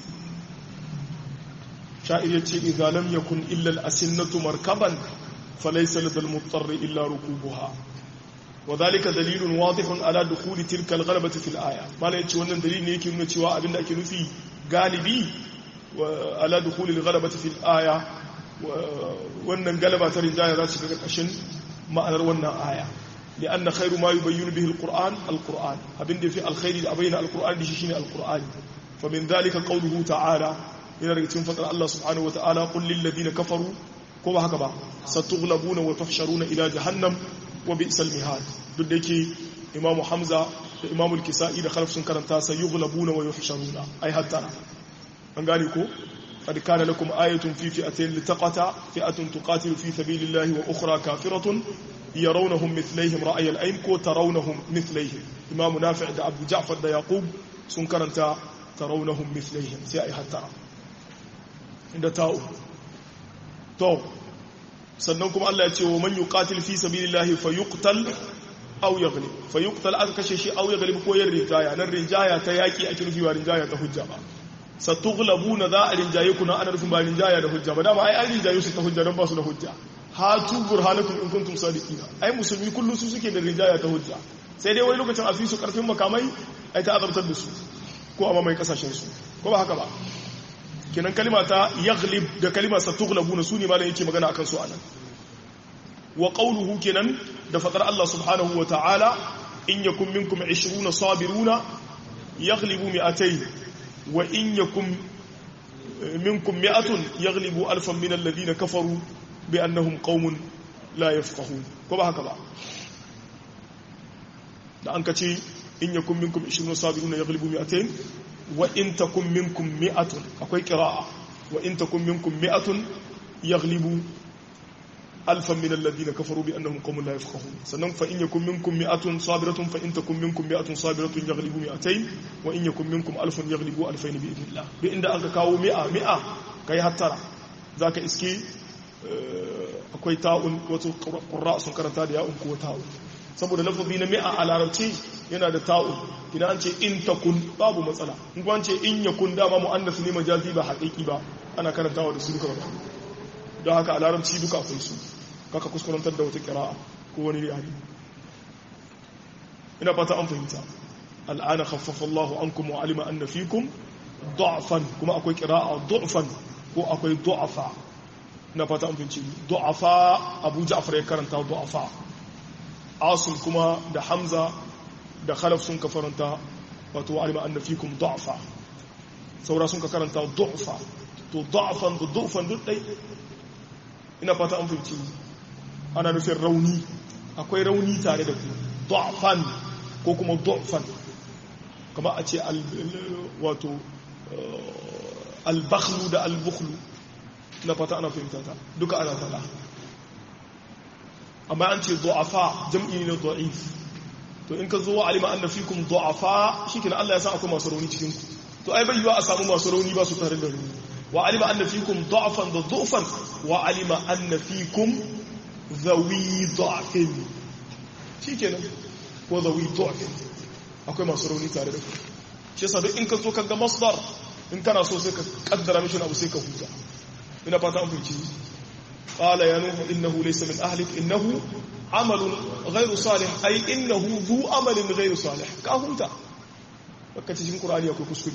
sha'ir ya ce izalam ya kun illal asinnatu markaban falaisa ladal mutsarri illa rukubuha wa zalika dalilun wadihun ala dukhuli tilka al-ghalabati fil aya mala yace wannan dalili ne yake nuna cewa abinda ake nufi galibi wa ala dukhuli al-ghalabati fil aya wannan galaba ta rijaya za su ga kashin ma'anar wannan aya لأن خير ما يبين به القرآن القرآن أبن دي في الخير أبين القرآن دي شيني القرآن فمن ذلك قوله تعالى إلى رجتين فتر الله سبحانه وتعالى قل للذين كفروا كما هكذا ستغلبون وتحشرون إلى جهنم وبئس المهاد دلك إمام حمزة إمام الكسائي خلف سنكرنتا سيغلبون ويحشرون أي حتى أنقالكم قد كان لكم آية في فئتين لتقتا فئة تقاتل في سبيل الله وأخرى كافرة يرونهم مثليهم رأي العين كو ترونهم مثليهم إمام نافع دا أبو جعفر دا يعقوب سنكرنتا ترونهم مثليهم سيأي حتى عند تاو تو سننكم الله يتي ومن يقاتل في سبيل الله فيقتل أو يغلب فيقتل أذا كشيشي أو يغلب كو يرجايا نرجايا تياكي أكل في ورجايا تهجا satughlabuna za a rinjaye ku na ana nufin ba rinjaya da hujja ba dama ai an rinjaye su ta hujja don ba su da hujja hatu burhanakum in kuntum sadiqina ai musulmi kullu su suke da rinjaya ta hujja sai dai wani lokacin a fi su karfin makamai ai ta azabtar da su ko a mamaye kasashen su ko ba haka ba kenan kalima ta yaghlib da kalima satughlabuna su ne malam yake magana akan su anan wa qawluhu kenan da fadar Allah subhanahu wa ta'ala in yakum minkum 20 sabiruna yaghlibu mi'atayn وإن يكن منكم مئة يغلب ألفا من الذين كفروا بأنهم قوم لا يفقهون كما هكذا da an ka ce in yakun minkum 20 sabiruna yaghlibu mi'atayn wa in takun minkum mi'atun akwai qira'a wa in takun minkum mi'atun yaghlibu alfan min alladhina kafaru bi annahum qaumun la yafqahun sannan fa in yakum minkum mi'atun sabiratun fa in takum minkum mi'atun sabiratun yaghlibu mi'atayn wa in yakum minkum alfun yaghlibu alfayn bi idnillah duk inda aka kawo mi'a mi'a kai hattara zaka iske akwai ta'un wato qurra sun karanta da ya'un ko ta'un saboda lafazi na mi'a a larabci yana da ta'un idan an ce in takun babu matsala in kuma an ce in yakun dama mu'annas ne majazi ba haƙiƙi ba ana karantawa da su duka ba don haka a larabci duka akwai su kaka kuskurantar da wata kira'a ko wani yare ina fata an fahimta al'ana khaffafa Allahu ankum wa alima anna fikum du'afan kuma akwai kira'a du'afan ko akwai du'afa ina fata an fahimci du'afa Abu Ja'far ya karanta du'afa Asim kuma da Hamza da Khalaf sun ka faranta wato wa alima anna fikum du'afa saura sun ka karanta du'afa to du'afan da du'afan duk dai ina fata an fahimci ana nufin rauni akwai rauni tare da ku du'afan ko kuma du'afan kama a ce wato albakhlu da albukhlu ina fata ana fahimta ta duka ana fada amma an ce du'afa jam'i ne du'if to in ka zo wa alima anna fikum du'afa shikenan Allah ya san akwai masu rauni cikin ku to ai bai yiwa a samu masu rauni ba su tare da rauni وعلم أن فيكم ضعفا ضعفا وعلم أن فيكم ذوي ضعف shi kenan ko zawi ضعف akwai masu rauni tare da ku shi yasa duk in ka zo ka ga masdar in kana so sai ka kaddara mishi abu sai ka huta ina fata an fice qala ya nuhu innahu laysa min ahlik innahu amalun ghayru salih ay innahu dhu amalin ghayru salih ka huta baka cikin qur'ani akwai kuskure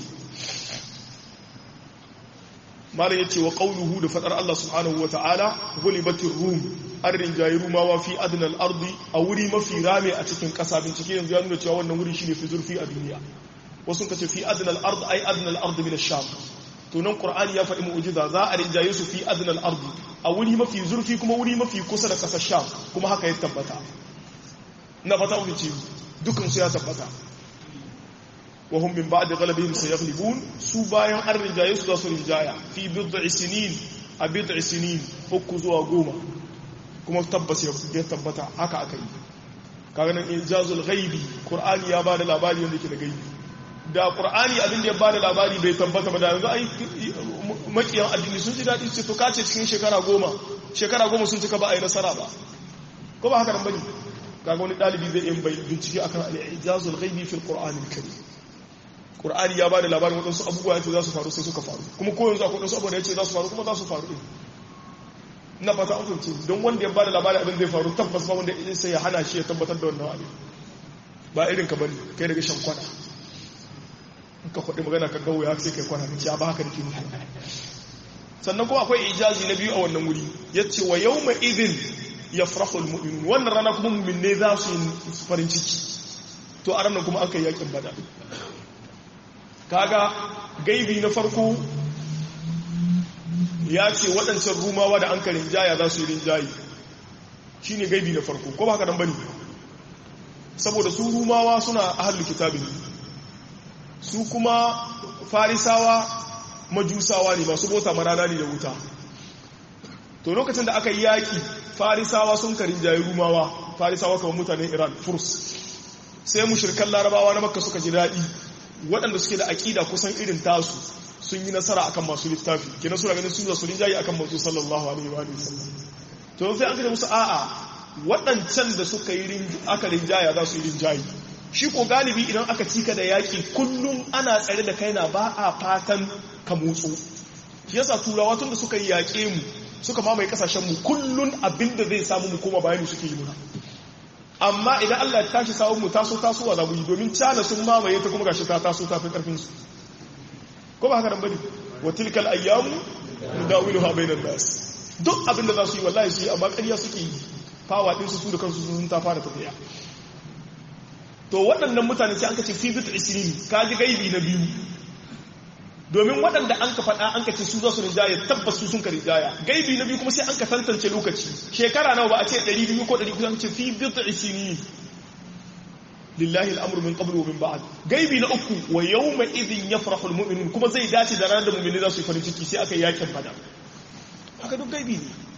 malam yace wa qawluhu da fadar Allah subhanahu wa ta'ala gulibatir rum arrin jayi rumawa fi adnal ardi a wuri mafi rame a cikin kasa bincike yanzu ya nuna cewa wannan wuri shine fi zurfi a duniya wasu kace fi adnal ard ay adnal ard min ash-sham to nan qur'ani ya faɗi mu'jiza za a rinjaye su fi adnal ard a wuri mafi zurfi kuma wuri mafi kusa da kasar sham kuma haka ya tabbata na fata mu ce dukan su ya tabbata وهم من بعد غلبهم سيغلبون su bayan an rinjaye su za su rinjaya fi bid'i sinin a bid'i sinin uku zuwa goma kuma tabbas ya tabbata haka aka yi kaga nan ijazul ghaibi qur'ani ya bada labari wanda yake da gaibi da qur'ani abin da ya bada labari bai tabbata ba da yanzu ai makiyan addini sun ji dadi ce to kace cikin shekara goma shekara goma sun cika ba a yi nasara ba ko ba haka nan bane kaga wani dalibi zai yi bincike akan al-ijazul ghaibi fil qur'anil karim Qur'ani ya ba da labarin waɗansu abubuwa ya ce za su faru sai suka faru kuma ko yanzu akwai waɗansu abubuwa ya ce za su faru kuma za su faru ɗin ina fata an fahimci don wanda ya ba da labarin abin zai faru tabbas ba wanda ya sai ya hana shi ya tabbatar da wannan abin ba irin ka bane kai daga shan kwana in ka kwaɗi magana ka gawo ya sai kai kwana ka ce ba haka da ke sannan kuma akwai ijazi na biyu a wannan wuri ya ce wa yau mai idin ya farahul mu'minun wannan rana kuma mu'min ne za su yi farin ciki to a ranar kuma aka yi yakin bada kaga gaibi na farko ya ce waɗancan rumawa da an ka rinjaya za su yi rinjayi shi ne gaibi na farko ko ba haka nan bane saboda su rumawa suna ahallu kitabin su kuma farisawa majusawa ne masu bota marana ne da wuta to lokacin da aka yi yaƙi farisawa sun ka rinjayi rumawa farisawa kamar mutanen iran furs sai mushirkan larabawa na makka suka ji daɗi waɗanda suke da aƙida kusan irin tasu sun yi nasara akan masu littafi kenan suna ganin sun zasu rinjaye akan manzo sallallahu alaihi wa sallam to sai an kace musu a'a waɗancan da suka yi aka rinjaya za su yi rinjaye shi ko galibi idan aka cika da yaƙi kullum ana tsare da kaina ba a fatan ka motsu shi yasa turawa tun da suka yi yaƙe mu suka mamaye kasashen mu kullun abinda zai samu mu koma bayani suke yi muna amma idan Allah ya tashi samun mu taso tasowa za mu yi domin cana sun mamaye ta kuma gashi ta taso ta fi karfin su ko ba haka nan bane wa tilkal ayyamu nudawiluha bainan nas duk abinda za su yi wallahi su yi amma ƙarya suke yi fawa din su da kansu sun ta fara tafiya to waɗannan mutane sai an kace fi bit isrin ka ji gaibi na biyu domin waɗanda an ka faɗa an ka ce su za su rinjaya tabbas su sun ka rinjaya gaibi na biyu kuma sai an ka tantance lokaci shekara nawa ba a ce 200 ko 100 kusan ce fi bid'i sinin lillahi al'amru min qablu wa min ba'd gaibi na uku wa yawma idhin yafrahu almu'minun kuma zai dace da ranar da mu'mini za su yi farin ciki sai aka yi yakin bada haka duk gaibi ne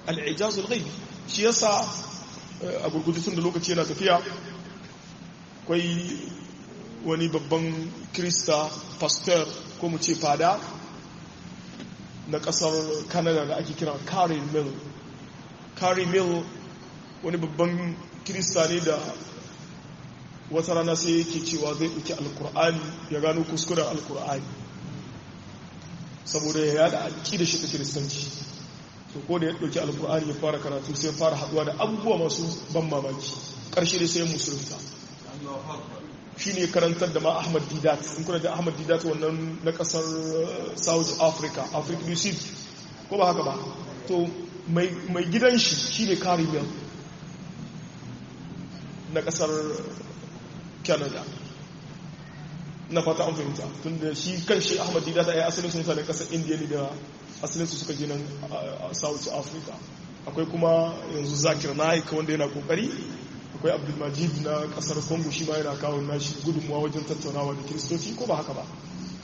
al'ijazul ghaibi shi yasa a gurgudu tun da lokaci yana tafiya kwai wani babban krista pastor ko mu ce fada na kasar canada da ake kira carrie mill carrie mill wani babban krista ne da wata rana sai yake cewa zai ɗauki alkur'ani ya gano kuskuren alkur'ani saboda ya yada aƙi da shi ta kiristanci so ko da ya ɗauki alkur'ani ya fara karatu sai fara haɗuwa da abubuwa masu ban mamaki ƙarshe da sai musulunta shi ne karantar da ma ahmad didat in kuna da ahmad didat wannan na ƙasar south africa africa du sud ko ba haka ba to mai gidan shi shi ne caribbean na ƙasar canada na fata an fahimta tun da shi kan shi ahmad didat ya yi asalin sun mutanen ƙasar indiya ne da asalin su suka nan a south africa akwai kuma yanzu zakir naik wanda yana kokari akwai abdulmajid na kasar congo shi ma yana kawo nashi gudunmuwa wajen tattaunawa da kiristoci ko ba haka ba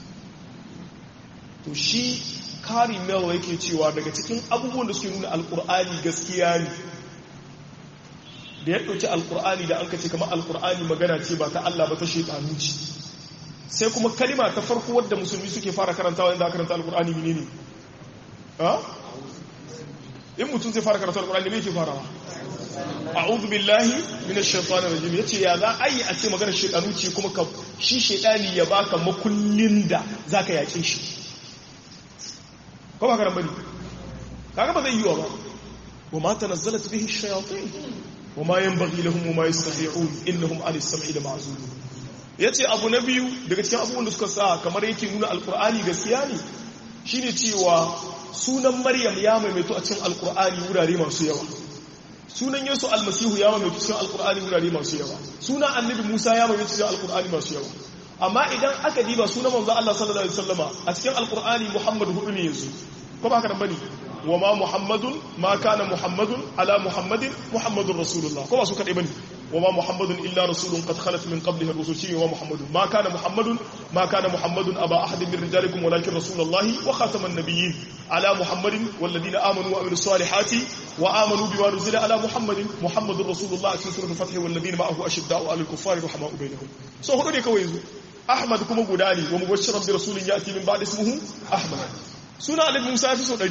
to shi kari mel yake cewa daga cikin abubuwan da suke nuna alkur'ani gaskiya ne da ya ɗauki alkur'ani da an kace kamar alkur'ani magana ce ba ta Allah ba ta shaitanu ce sai kuma kalima ta farko wadda musulmi suke fara karantawa inda karanta alkur'ani menene ha in mutum zai fara karanta alkur'ani me yake farawa a'udhu billahi minash shaitanir rajim yace ya za a yi a ce magana shaitanu ce kuma ka shi shaitani ya baka makullin da zaka yake shi ko ba karan bane kaga ba zai yi wa ba wa ma tanazzalat bihi ash-shayatin wa ma yanbaghi lahum wa ma yastati'un innahum 'ani as-sam'i lama'zulun yace abu na biyu daga cikin abubuwan da suka sa kamar yake nuna alqur'ani gaskiya ne shine cewa sunan maryam ya maimaito a cikin alqur'ani wurare masu yawa sunan yesu almasihu ya maimaito cikin alqur'ani wurare masu yawa sunan annabi musa ya maimaito cikin alqur'ani masu yawa amma idan aka diba sunan manzo Allah sallallahu alaihi wasallama a cikin alqur'ani muhammad hudu ne yanzu ko ba haka nan bane wa ma muhammadun ma kana muhammadun ala muhammadin muhammadur rasulullah ko ba su kadai bane wa ma muhammadun illa rasulun qad khalat min qablihi ar-rusul shi wa muhammadun ma kana muhammadun ma kana muhammadun aba ahadin min rijalikum walakin rasulullahi wa khataman nabiyyin ala muhammadin wal ladina amanu wa amilus salihati wa amanu bima nuzila ala muhammadin muhammadur rasulullah cikin suratul fath wal ladina ma'ahu ashidda'u 'alal kuffari rahama'u bainahum so hudu ne kawai yanzu ahmad kuma guda ne wa mubashiran bi rasulin ya'ti min ba'di ismihi ahmad suna alif musa fi so 100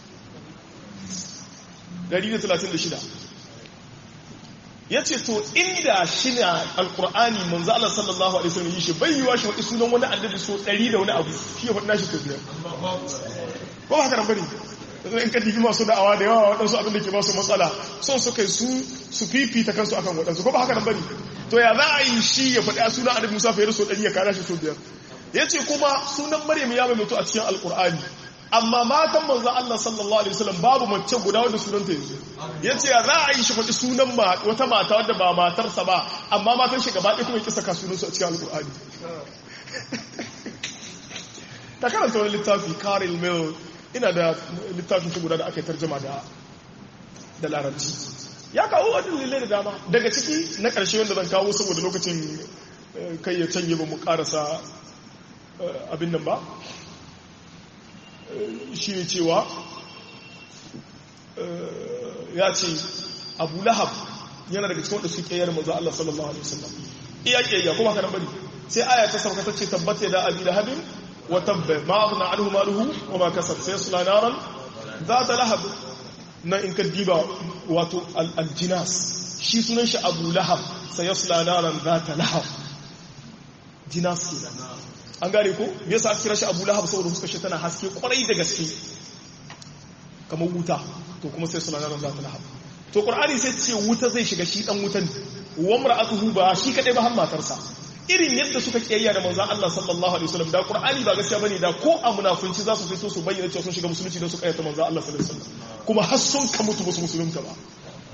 136 ya ce to inda shi na alkur'ani manzo Allah sallallahu alaihi wasallam yi shi bai yiwa shi wani sunan wani annabi so 100 da wani abu shi ya faɗa shi to biyar ko haka nan bane in ka dibi masu da'awa da yawa waɗansu abin da ke ba su matsala son su kai su su fifita kansu akan waɗansu ko ba haka nan bane to ya za a yi shi ya faɗi sunan annabi Musa fa ya so 100 ya kara shi so biyar yace kuma sunan Maryam ya mai a cikin alkur'ani amma matan manzo Allah sallallahu alaihi wasallam babu mace guda wanda sunanta yanzu yace ya za a yi shi faɗi sunan wata mata wadda ba matarsa ba amma matan shi gaba ɗaya kuma ya kisa ka sunansu a cikin alƙur'ani ta karanta wani littafi Karel Mill ina da littafin shi guda da aka yi tarjama da da larabci ya kawo wadda lille da dama daga ciki na ƙarshe wanda zan kawo saboda lokacin kai ya canye ba mu ƙarasa abin nan ba shi ne cewa ya ce abu lahab yana daga cikin wanda su ƙeyar maza Allah sallallahu Alaihi wasallam iya ƙeyya kuma ka bari sai aya ta sauka ta ce tabbata da abi lahabin wa tabba ma aghna anhu maluhu wa ma kasab sai sula naran za ta lahab na in ka diba wato aljinas shi sunan shi abu lahab sai yasla naran za ta lahab jinas kenan an gane ko me yasa aka kira shi Abu Lahab saboda fuskar shi tana haske kwarai da gaske kamar wuta to kuma sai suna nan zata lahab to Qur'ani sai ce wuta zai shiga shi dan wutan wa mar'atuhu ba shi kadai ba har matarsa irin yadda suka kiyayya da manzon Allah sallallahu alaihi wasallam da Qur'ani ba gaskiya bane da ko a munafunci za su fito su bayyana cewa sun shiga musulunci don su kayyata manzon Allah sallallahu alaihi wasallam kuma har sun ka mutu musu musulunta ba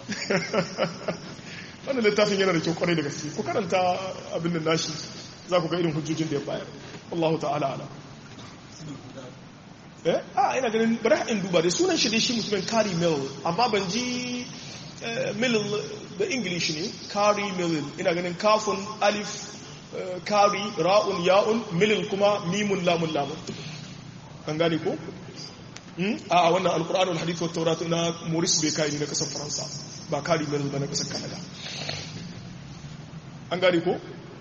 wannan littafin yana da kyau kwarai da gaske ku karanta abin da nashi za ku ga irin hujjojin da ya bayar Allah ta'ala ala eh a ina ganin bari in duba da sunan shi dai shi mutumin Kari Mill amma ban ji Mill da English ne Kari Mill ina ganin kafun alif Kari ra'un ya'un Mill kuma mimun lamun lamun kan gane ko a wannan alkur'an wal hadith wa tawrat na Maurice Bucaille ne na kasar Faransa ba kari mai ba na kasar Canada an gane ko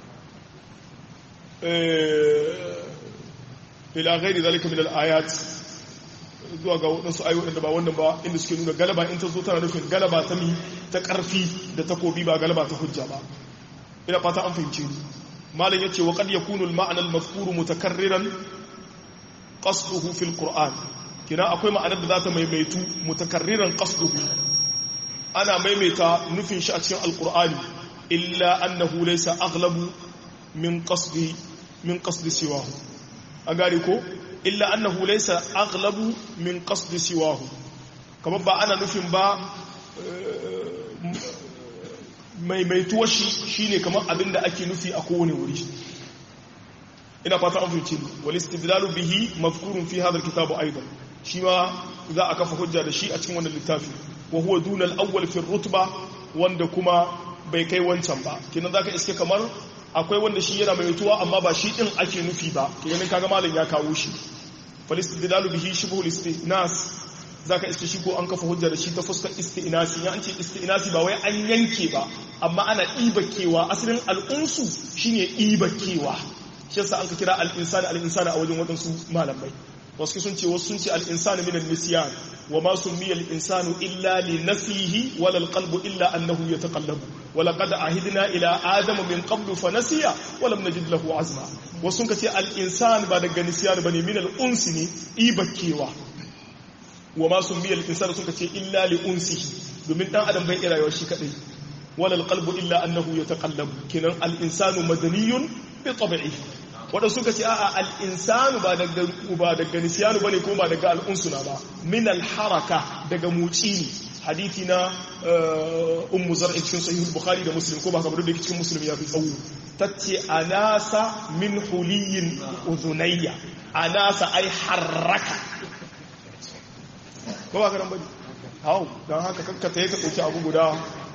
ila ghairi zalika min al-ayat zuwa ga wadansu ayoyi da ba wannan ba inda suke nuna galaba in ta zo tana nufin galaba ta mi ta karfi da takobi ba galaba ta hujja ba ina fata an fahimce ni malam yace wa qad yakunu al-ma'na al-mazkuru mutakarriran qasduhu fil qur'an kina akwai ma'anar da za ta maimaitu mutakarriran qasduhu ana maimaita nufin shi a cikin al-qur'ani illa annahu laysa aghlabu min qasdi min qasdi siwahu a gari ko illa annahu laysa aghlabu min qasdi siwahu kamar ba ana nufin ba maimaituwar shi shine kamar abinda ake nufi a kowane wuri ina fata an fahimci wal istidlalu bihi mafkurun fi hadha alkitab aidan shi ma za a kafa hujja da shi a cikin wannan littafi wa huwa duna al-awwal fi rutba wanda kuma bai kai wancan ba kinan zaka iske kamar akwai wanda shi yana mai mutuwa amma ba shi din ake nufi ba kinan kaga malam ya kawo shi falistidlalu bihi shibhu listinas zaka iske shi ko an kafa hujja da shi ta fuskar istinasi ya an ce istinasi ba wai an yanke ba amma ana ibakewa asalin al'unsu shine ibakewa shi yasa an ka kira al-insani al-insani a wajen wadansu malamai wasu sun ce wasu sun ce al-insani min al-nisyan wa ma summiya al-insanu illa li nafsihi wala al-qalbu illa annahu yataqallabu wa laqad ahidna ila adama min qablu fa nasiya wa lam najid lahu azma wasu sun ce al-insan ba daga nisyan bane min al-unsi ne ibakewa wa ma summiya al-insanu sun ce illa li unsihi domin dan adam bai rayuwa shi kadai wala al-qalbu illa annahu yataqallabu kinan al-insanu madaniyun bi tabi'ihi wadda suka ce a'a al'insanu ba daga nisiyanu ba ne ko ba daga al'unsuna ba min alharaka daga muci ne hadithi na ummu zar'i cikin sahihul bukhari da muslim ko ba kamar da cikin muslim ya fi tsawo tace anasa min huliyin uzunayya anasa ai harraka ko ba karan bane hau don haka kakkata ya ka ɗauki abu guda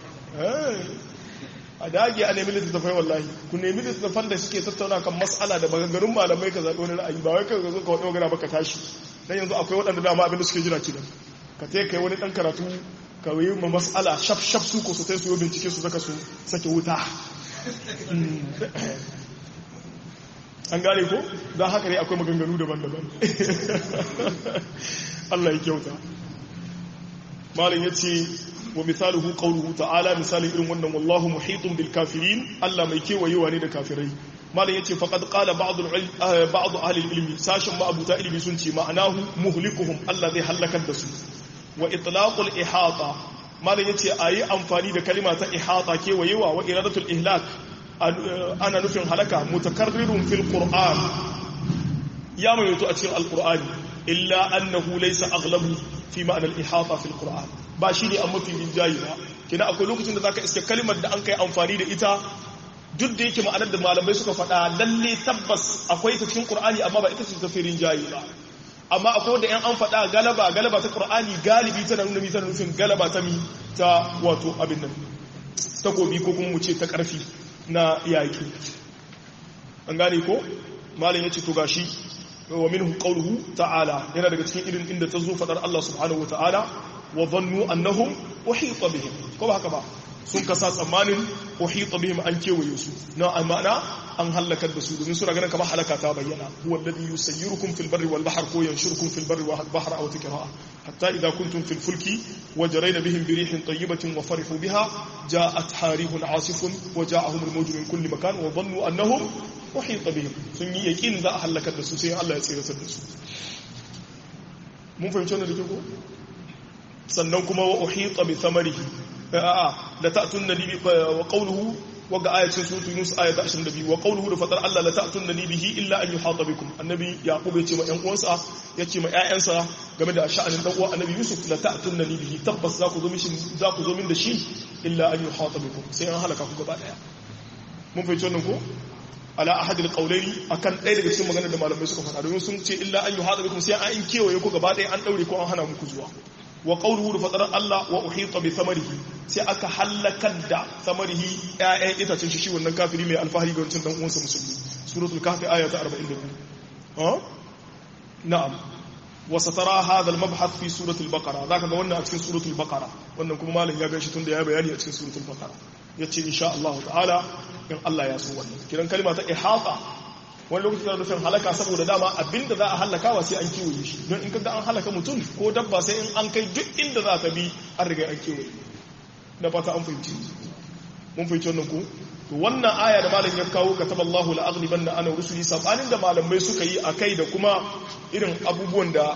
a dage a nemi littattafai wallahi ku nemi littattafan da suke tattauna kan matsala da maganganun malamai ka zaɓi wani ra'ayi ba wai ka zo ka wani magana ba ka tashi dan yanzu akwai waɗanda dama abinda suke jira kidan ka te kai wani ɗan karatu ka yi ma matsala shaf shaf su ko su tai su yi bincike su zaka su sake wuta an gane ko don haka ne akwai maganganu daban-daban Allah ya kyauta malin ya ce wa misaluhu qawluhu ta'ala misalin irin wannan wallahu muhitun bil kafirin Allah mai kewayewa ne da kafirai malam yace faqad qala ba'd ba'd ahli ilmi sashin ma abuta ilmi sun ce ma'anahu muhlikuhum Allah zai halakar da su wa itlaqul ihata malam yace ayi amfani da kalima ta ihata kewayewa wa iradatul ihlak ana nufin halaka mutakarrirun fil qur'an ya mai a cikin alqur'ani illa annahu laysa aghlabu fi ma'na al ihata fil qur'an ba shi ne an mafi rinjayi ba kina akwai lokacin da zaka iske kalmar da an kai amfani da ita duk da yake ma'anar da malamai suka faɗa lalle tabbas akwai ta cikin qur'ani amma ba ita ce ta fi rinjayi ba amma akwai wanda yan an faɗa galaba galaba ta qur'ani galibi tana nuna tana nufin galaba ta mi ta wato abin nan takobi ko kuma mu ce ta ƙarfi na yaƙi an gane ko malam yace to gashi wa minhu qawluhu ta'ala yana daga cikin irin inda ta zo faɗar Allah subhanahu wa ta'ala wa zannu annahum uhita bihim ko ba haka ba sun kasa tsammanin uhita bihim an kewaye su na amana an halakar da su domin suna ganin kamar halaka ta bayyana huwa alladhi yusayyirukum fil barri wal bahr ko yanshurukum fil barri wal bahr aw tikra hatta idha kuntum fil fulki wajrayna bihim bi rihin tayyibatin wa farihu biha ja'at harihun asifun wa ja'ahum al mawju min kulli makan wa dhannu annahum uhita bihim sun yi yaqin za a halakar da su sai Allah ya tsiratar da su mun fahimci wannan da ke ko sannan kuma wa uhita bi thamarihi a'a la ta'tunna li wa qawluhu wa ga ayatin suratul yunus ayat 22 wa qawluhu da fatar Allah la ta'tunna li bihi illa an yuhata bikum annabi yaqub ya ce ma ƴan uwansa ya ce ma ƴaƴansa game da sha'anin dan uwa annabi yusuf la ta'tunna li bihi tabbas za ku zo mishi za ku zo min da shi illa an yuhata bikum sai an halaka ku gaba daya mun fahimci wannan ko ala ahadil qawlaini akan ɗaya daga cikin maganar da malamai suka faɗa domin sun ce illa an yuhata bikum sai an kewaye ku gaba daya an daure ko an hana muku zuwa wa qawluhu da fadar Allah wa uhita bi thamarihi sai aka halakar da thamarihi ƴaƴan itacen shi shi wannan kafiri mai alfahari ga wancan dan uwansa musulmi suratul kahfi aya ta 42 ha na'am wasa tara hadal mabhath fi suratul baqara zaka ga wannan a cikin suratul baqara wannan kuma malam ya gashi tun da ya bayani a cikin suratul baqara yace insha Allah ta'ala in Allah ya so wannan kiran kalma ta ihata wani lokaci da nufin halaka saboda dama abinda za a halaka wa sai an kiwaye shi don in kaga an halaka mutum ko dabba sai in an kai duk inda za ta bi an riga an kiwaye na fata an fahimci mun fahimci wannan ko to wannan aya da malam ya kawo kataballahu la aghliban da ana rusuli sabanin da malamai suka yi akai da kuma irin abubuwan da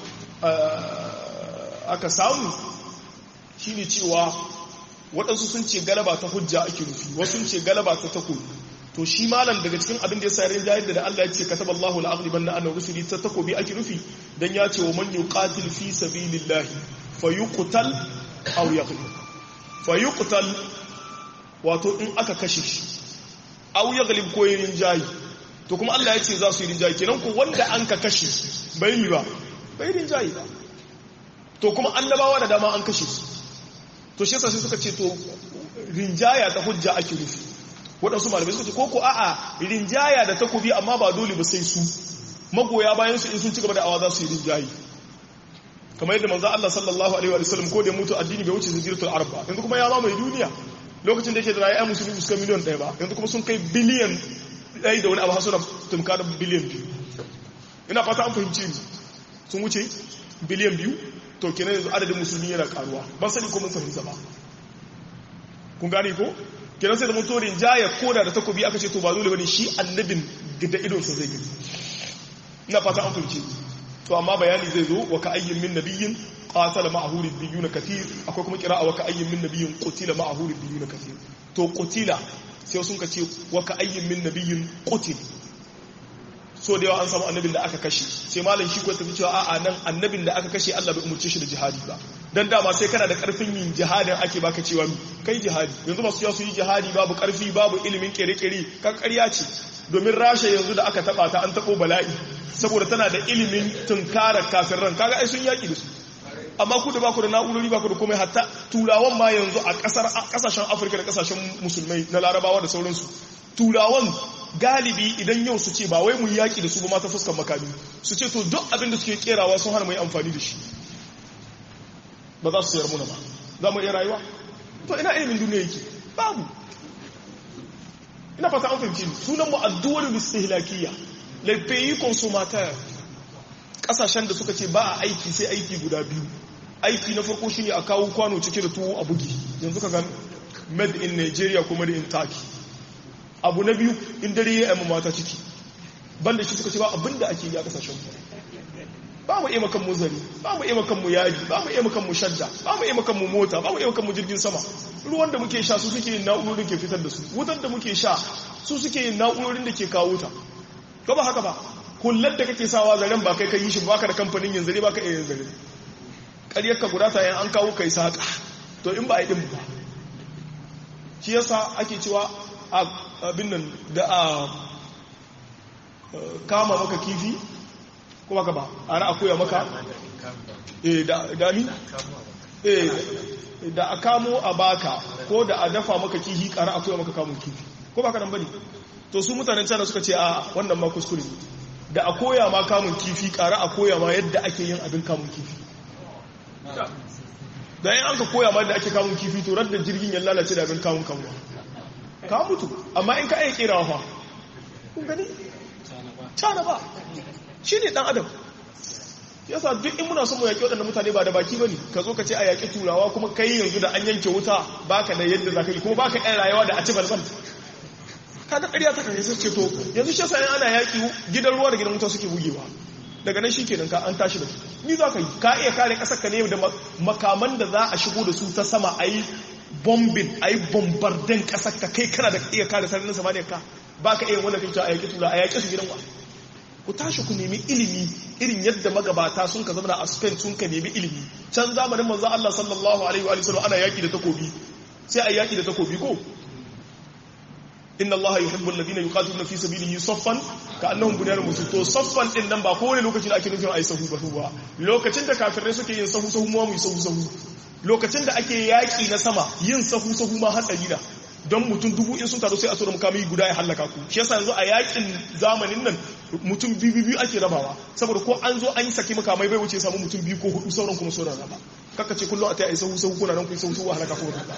aka samu shine cewa waɗansu sun ce galaba ta hujja ake rufi wasu sun ce galaba ta takobi to shi malam daga cikin abin da ya sayar jahil da Allah ya ce kataballahu la aghliban da ana rusuli ta takobi ake rufi dan ya ce wa man yuqatil fi sabilillahi fayuqtal aw yaghlib fayuqtal wato in aka kashe shi aw yaghlib ko yin jayi to kuma Allah ya ce za su yi rinjayi kenan ko wanda an ka kashe bai yi ba bai rinjayi ba to kuma annabawa da dama an kashe su to shi yasa sai suka ce to rinjaya ta hujja ake rufi waɗansu malamai suka ce ko ko a'a rinjaya da takobi amma ba dole ba sai su magoya bayan su in sun ci gaba da awa za su yi rinjayi kamar yadda manzo Allah sallallahu alaihi wa sallam ko da mutu addini bai wuce zikiratul arba yanzu kuma ya mamaye duniya lokacin da yake da rayuwa musulmi su kai miliyan ɗaya ba yanzu kuma sun kai biliyan ɗaya da wani abu suna tumka da biliyan biyu ina fata an fahimci ni sun wuce biliyan biyu to kenan yanzu adadin musulmi yana karuwa ban sani ko mun fahimta ba kun gane ko kenan sai da mutorin jaya koda da takobi aka ce to ba dole bane shi annabin da idon sa zai gani ina fata an fahimci to amma bayani zai zo wa ka ayyin min nabiyyin qatala ma'ahu ribbiyuna kathir akwai kuma kira'a wa ka ayyin min nabiyyin qutila ma'ahu ribbiyuna kathir to qutila sai sun ka ce wa ka ayyin min nabiyyin qutil so da yawa an samu annabin da aka kashe sai malam shi ko tafi cewa a'a nan annabin da aka kashe Allah bai umurce shi da jihadi ba dan dama sai kana da karfin yin jihadin ake baka cewa kai jihadi yanzu masu su yi jihadi babu karfi babu ilimin kere-kere kan ƙarya ce domin rasha yanzu da aka taba ta an tabo bala'i saboda tana da ilimin tunkara kafin ran kaga ai sun yaki da su amma ku da baku da na'urori baku da komai hatta turawan ma yanzu a kasar kasashen afirka da kasashen musulmai na larabawa da sauransu turawan galibi idan yau su ce ba wai mu yaki da su ba mata fuskar makami su ce to duk abin da suke kerawa sun hana mu yi amfani da shi ba za su sayar muna ba za mu iya rayuwa to ina ilimin duniya yake babu ina fata an fahimci sunan mu addu'ar bistihlakiyya les pays consommateurs kasashen da suka ce ba a aiki sai aiki guda biyu aiki na farko shine a kawo kwano cike da tuwo a bugi yanzu ka ga made in Nigeria kuma da in Turkey abu na biyu in dare ya yi mata ciki banda shi suka ce ba abinda ake yi a kasashen ba mu iya makan mu zari ba mu iya makan mu yaji ba mu iya makan mu shadda ba mu iya makan mu mota ba mu iya makan mu jirgin sama ruwan da muke sha su suke yin na'urorin ke fitar da su wutar da muke sha su suke yin na'urorin da ke kawo ta ba haka ba kullar da kake sawa zaren ba kai ka yi shi ba ka da kamfanin yin zare ba ka iya yin zare ƙaryar ka guda ta an kawo kai saƙa to in ba a yi ɗin ba shi yasa ake cewa abin nan da a kama maka kifi kuma ka ba a na akoya maka da ni da a kamo a baka ko da a dafa maka kifi ƙara akoya maka kamun kifi ko baka nan bane to su mutanen cana suka ce a wannan ma kuskure da a koya ma kamun kifi ƙara a koya ma yadda ake yin abin kamun kifi da yin an ka koya ma yadda ake kamun kifi to radda jirgin ya lalace da abin kamun kamuwa ka mutu amma in ka aiki kerawa fa kun gani cana ba shi ne dan adam yasa duk in muna son mu yaƙi waɗanda mutane ba da baki ba ne ka zo ka ce a yaƙi turawa kuma kai yanzu da an yanke wuta baka da yadda za ka yi kuma baka yan rayuwa da a ci balbal kaga ƙarya ta kan sai ce to yanzu shi yasa ana yaƙi gidan ruwa da gidan wuta suke bugewa daga nan shikenan ka an tashi da su ni za ka yi ka iya kare ƙasar ka ne da makaman da za a shigo da su ta sama a yi bombin a yi bombarden ƙasar ka kai kana da iya kare sararin samaniya ka ba ka iya wanda kai a yaƙi tura a yaƙi su gidan wa ku tashi ku nemi ilimi irin yadda magabata sun ka zama a Spain sun ka nemi ilimi can zamanin manzo Allah sallallahu alaihi wa sallam ana yaki da takobi sai a yaki da takobi ko inna Allah yuhibbu alladhina yuqatiluna fi sabilihi saffan ka'annahum bunyanun marsus to saffan din nan ba kowane lokacin ake nufin ayi sahu ba ba lokacin da kafirai suke yin sahu sahu mu mu sahu sahu lokacin da ake yaki na sama yin sahu sahu ma hatsari da don mutum dubu in sun taru sai a tura mukami guda ya hallaka ku shi yasa yanzu a yakin zamanin nan mutum biyu biyu ake rabawa saboda ko an zo an yi saki makamai bai wuce samu mutum biyu ko hudu sauran kuma sauran raba kaka ce kullum a ta yi sahu sahu kuna nan kun sahu sahu halaka ko raba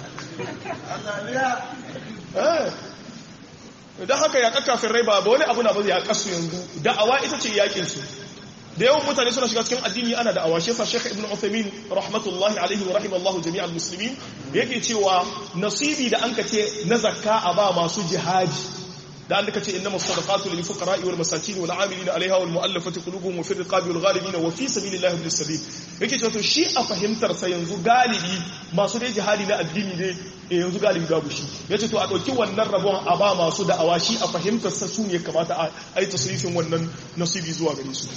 don haka ya kakafin rai ba wani abu na ba ya kasu yanzu da'awa ita ce yakin su da yawan mutane suna shiga cikin addini ana da awashe sa Sheikh Ibn Uthaymeen rahmatullahi alaihi wa rahimallahu jami'al muslimin yake cewa nasibi da anka ce na zakka a ba masu jihadi da an ce innamas sadaqatu lil fuqara'i wal masakin wal 'amilina 'alayha wal mu'allafati qulubuhum wa fi riqabi wal ghalibina wa fi sabilillahi ibn sabil yake cewa to shi a fahimtar sa yanzu galibi masu dai jihadi na addini ne yanzu galibi babu shi yace to a dauki wannan rabon a ba masu da'awa shi a fahimtar sa su ne kamata a yi tasrifin wannan nasibi zuwa gare su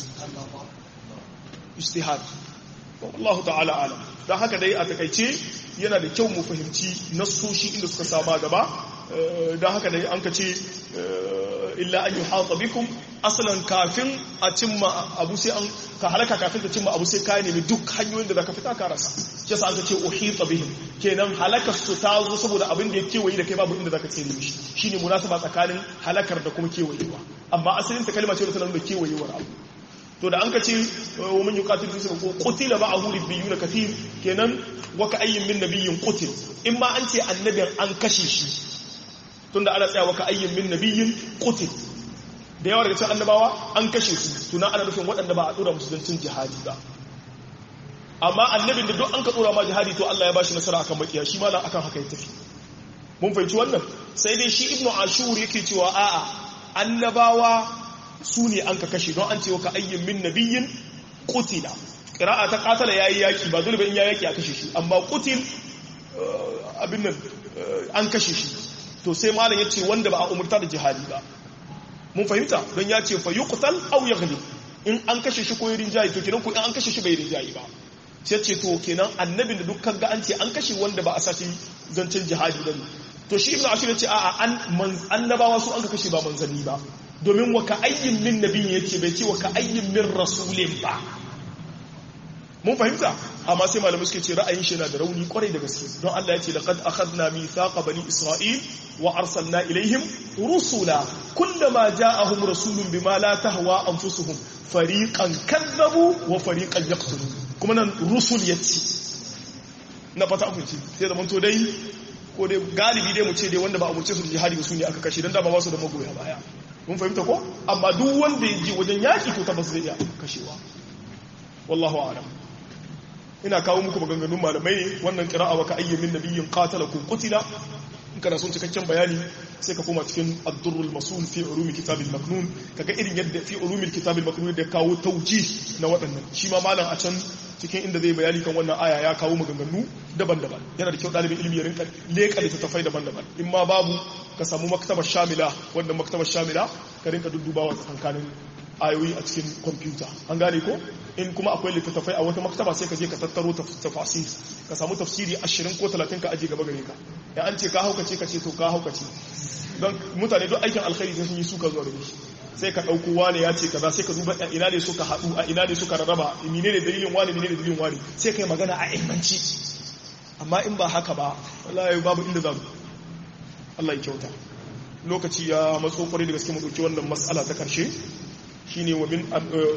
ijtihad Allah ta'ala alam dan haka dai a takaice yana da kyau mu fahimci nassoshi inda suka saba gaba dan haka dai an ka ce illa an yuhata bikum asalan kafin a cimma abu sai an ka halaka kafin ka cimma abu sai ka nemi duk hanyoyin da zaka fita ka rasa shi yasa aka ce uhita bihim kenan halakar su ta zo saboda abin da ya kewaye da kai babu inda zaka tsere mishi shine munasaba tsakanin halakar da kuma kewayewa amma asalin ta kalma ce da tana da kewayewar abu to da an ka ce wa man yuqatil fi sabilillah qutila ma'ahu ribbiyuna kathir kenan wa ka ayyin min nabiyyin qutil in ma an ce annabin an kashe shi tunda ana tsaya wa ka ayyin min nabiyyin qutil da yawa daga cikin annabawa an kashe su tuna ana nufin waɗanda ba a dora musuluncin jihadi ba amma annabin da duk an ka dora ma jihadi to Allah ya bashi nasara akan makiya shi ma akan haka ya tafi mun fahimci wannan sai dai shi ibnu ashur yake cewa a'a annabawa su ne an ka kashe don an ce ka ayyin min nabiyyin qutila qira'a ta qatala yayi yaki ba dole ba in yayi yaki a kashe shi amma qutil abin nan an kashe shi to sai malam yace wanda ba a umurta da jihadi ba mun fahimta don ya ce fa yuqtal aw yaghlib in an kashe shi ko yi rinjayi to kenan ko in an kashe shi bai rinjayi ba sai ce to kenan annabin da dukkan ga an ce an kashe wanda ba a sashi zancen jihadi bane to shi ibnu ashir yace a'a an annabawa su an ka kashe ba manzanni ba domin wa ka ayyin min nabiyin yace bai ce wa ka ayyin min rasulin ba mun fahimta amma sai malamai suke ce ra'ayin shi yana da rauni kwarai da gaske don Allah ya ce laqad akhadna mithaqa bani isra'il wa arsalna ilaihim rusula kullama ja'ahum rasulun bima la tahwa anfusuhum fariqan kadzabu wa fariqan yaqtulun kuma nan rusul yace na fata ku ce sai da manto dai ko dai galibi dai mu ce dai wanda ba a muce su da jihadi ba su ne aka kashe dan da ba su da magoya baya mun fahimta ko amma duk wanda ya ji wajen yaki to tabbas zai iya kashewa wallahu a'lam ina kawo muku maganganun malamai ne wannan qira'a wa ka ayyamin nabiyyin qatalakum qutila in kana son cikakken bayani sai ka koma cikin ad-durrul masul fi ulumi kitabil maknun kaga irin yadda fi ulumi kitabil maknun da kawo tauji na waɗannan shi ma malam a can cikin inda zai bayani kan wannan aya ya kawo maganganu daban-daban yana da kyau ɗalibin ilimi ya rinka leƙa littattafai daban-daban in ma babu ka samu maktabar shamila wannan maktabar shamila ka rinka duddubawa tsakankanin ayoyi a cikin kwamfuta an gane ko in kuma akwai littattafai a wata maktaba sai ka je ka tattaro tafasir ka samu tafsiri ashirin ko talatin ka aje gaba gare ka ya an ce ka haukace ka ce to ka haukace don mutane duk aikin alkhairi sun yi suka zuwa da shi sai ka ɗauko wane ya ce kaza sai ka duba a ina ne suka haɗu a ina ne suka rarraba mine ne dalilin wane mine ne dalilin wane sai ka yi magana a ilmanci amma in ba haka ba wallahi babu inda za mu Allah ya kyauta lokaci ya matso kwarai da gaske mu ɗauki wannan matsala ta ƙarshe shine wa min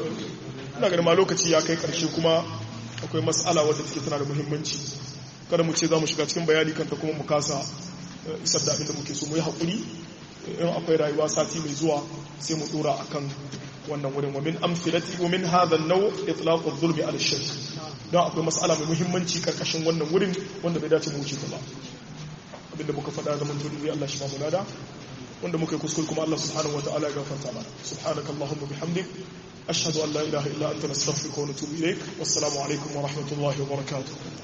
ina ganin ma lokaci ya kai ƙarshe kuma akwai matsala wadda take tana da muhimmanci kada mu ce za mu shiga cikin bayani kanta kuma mu kasa isar da abin da muke so mu yi haƙuri in akwai rayuwa sati mai zuwa sai mu dora akan wannan wurin wa min amthilati wa min hadha an-naw itlaq adh-dhulmi ala ash-shirk don akwai mas'ala mai muhimmanci karkashin wannan wurin wanda bai dace mu wuce ta ba abinda muka faɗa zaman tuni Allah shi ba mu lada wanda muka yi kuskure kuma Allah subhanahu wataala ya gafarta mana subhanaka allahumma bihamdik ashhadu an la ilaha illa anta nastaghfiruka wa natubu ilaik wassalamu alaikum wa rahmatullahi wa barakatuh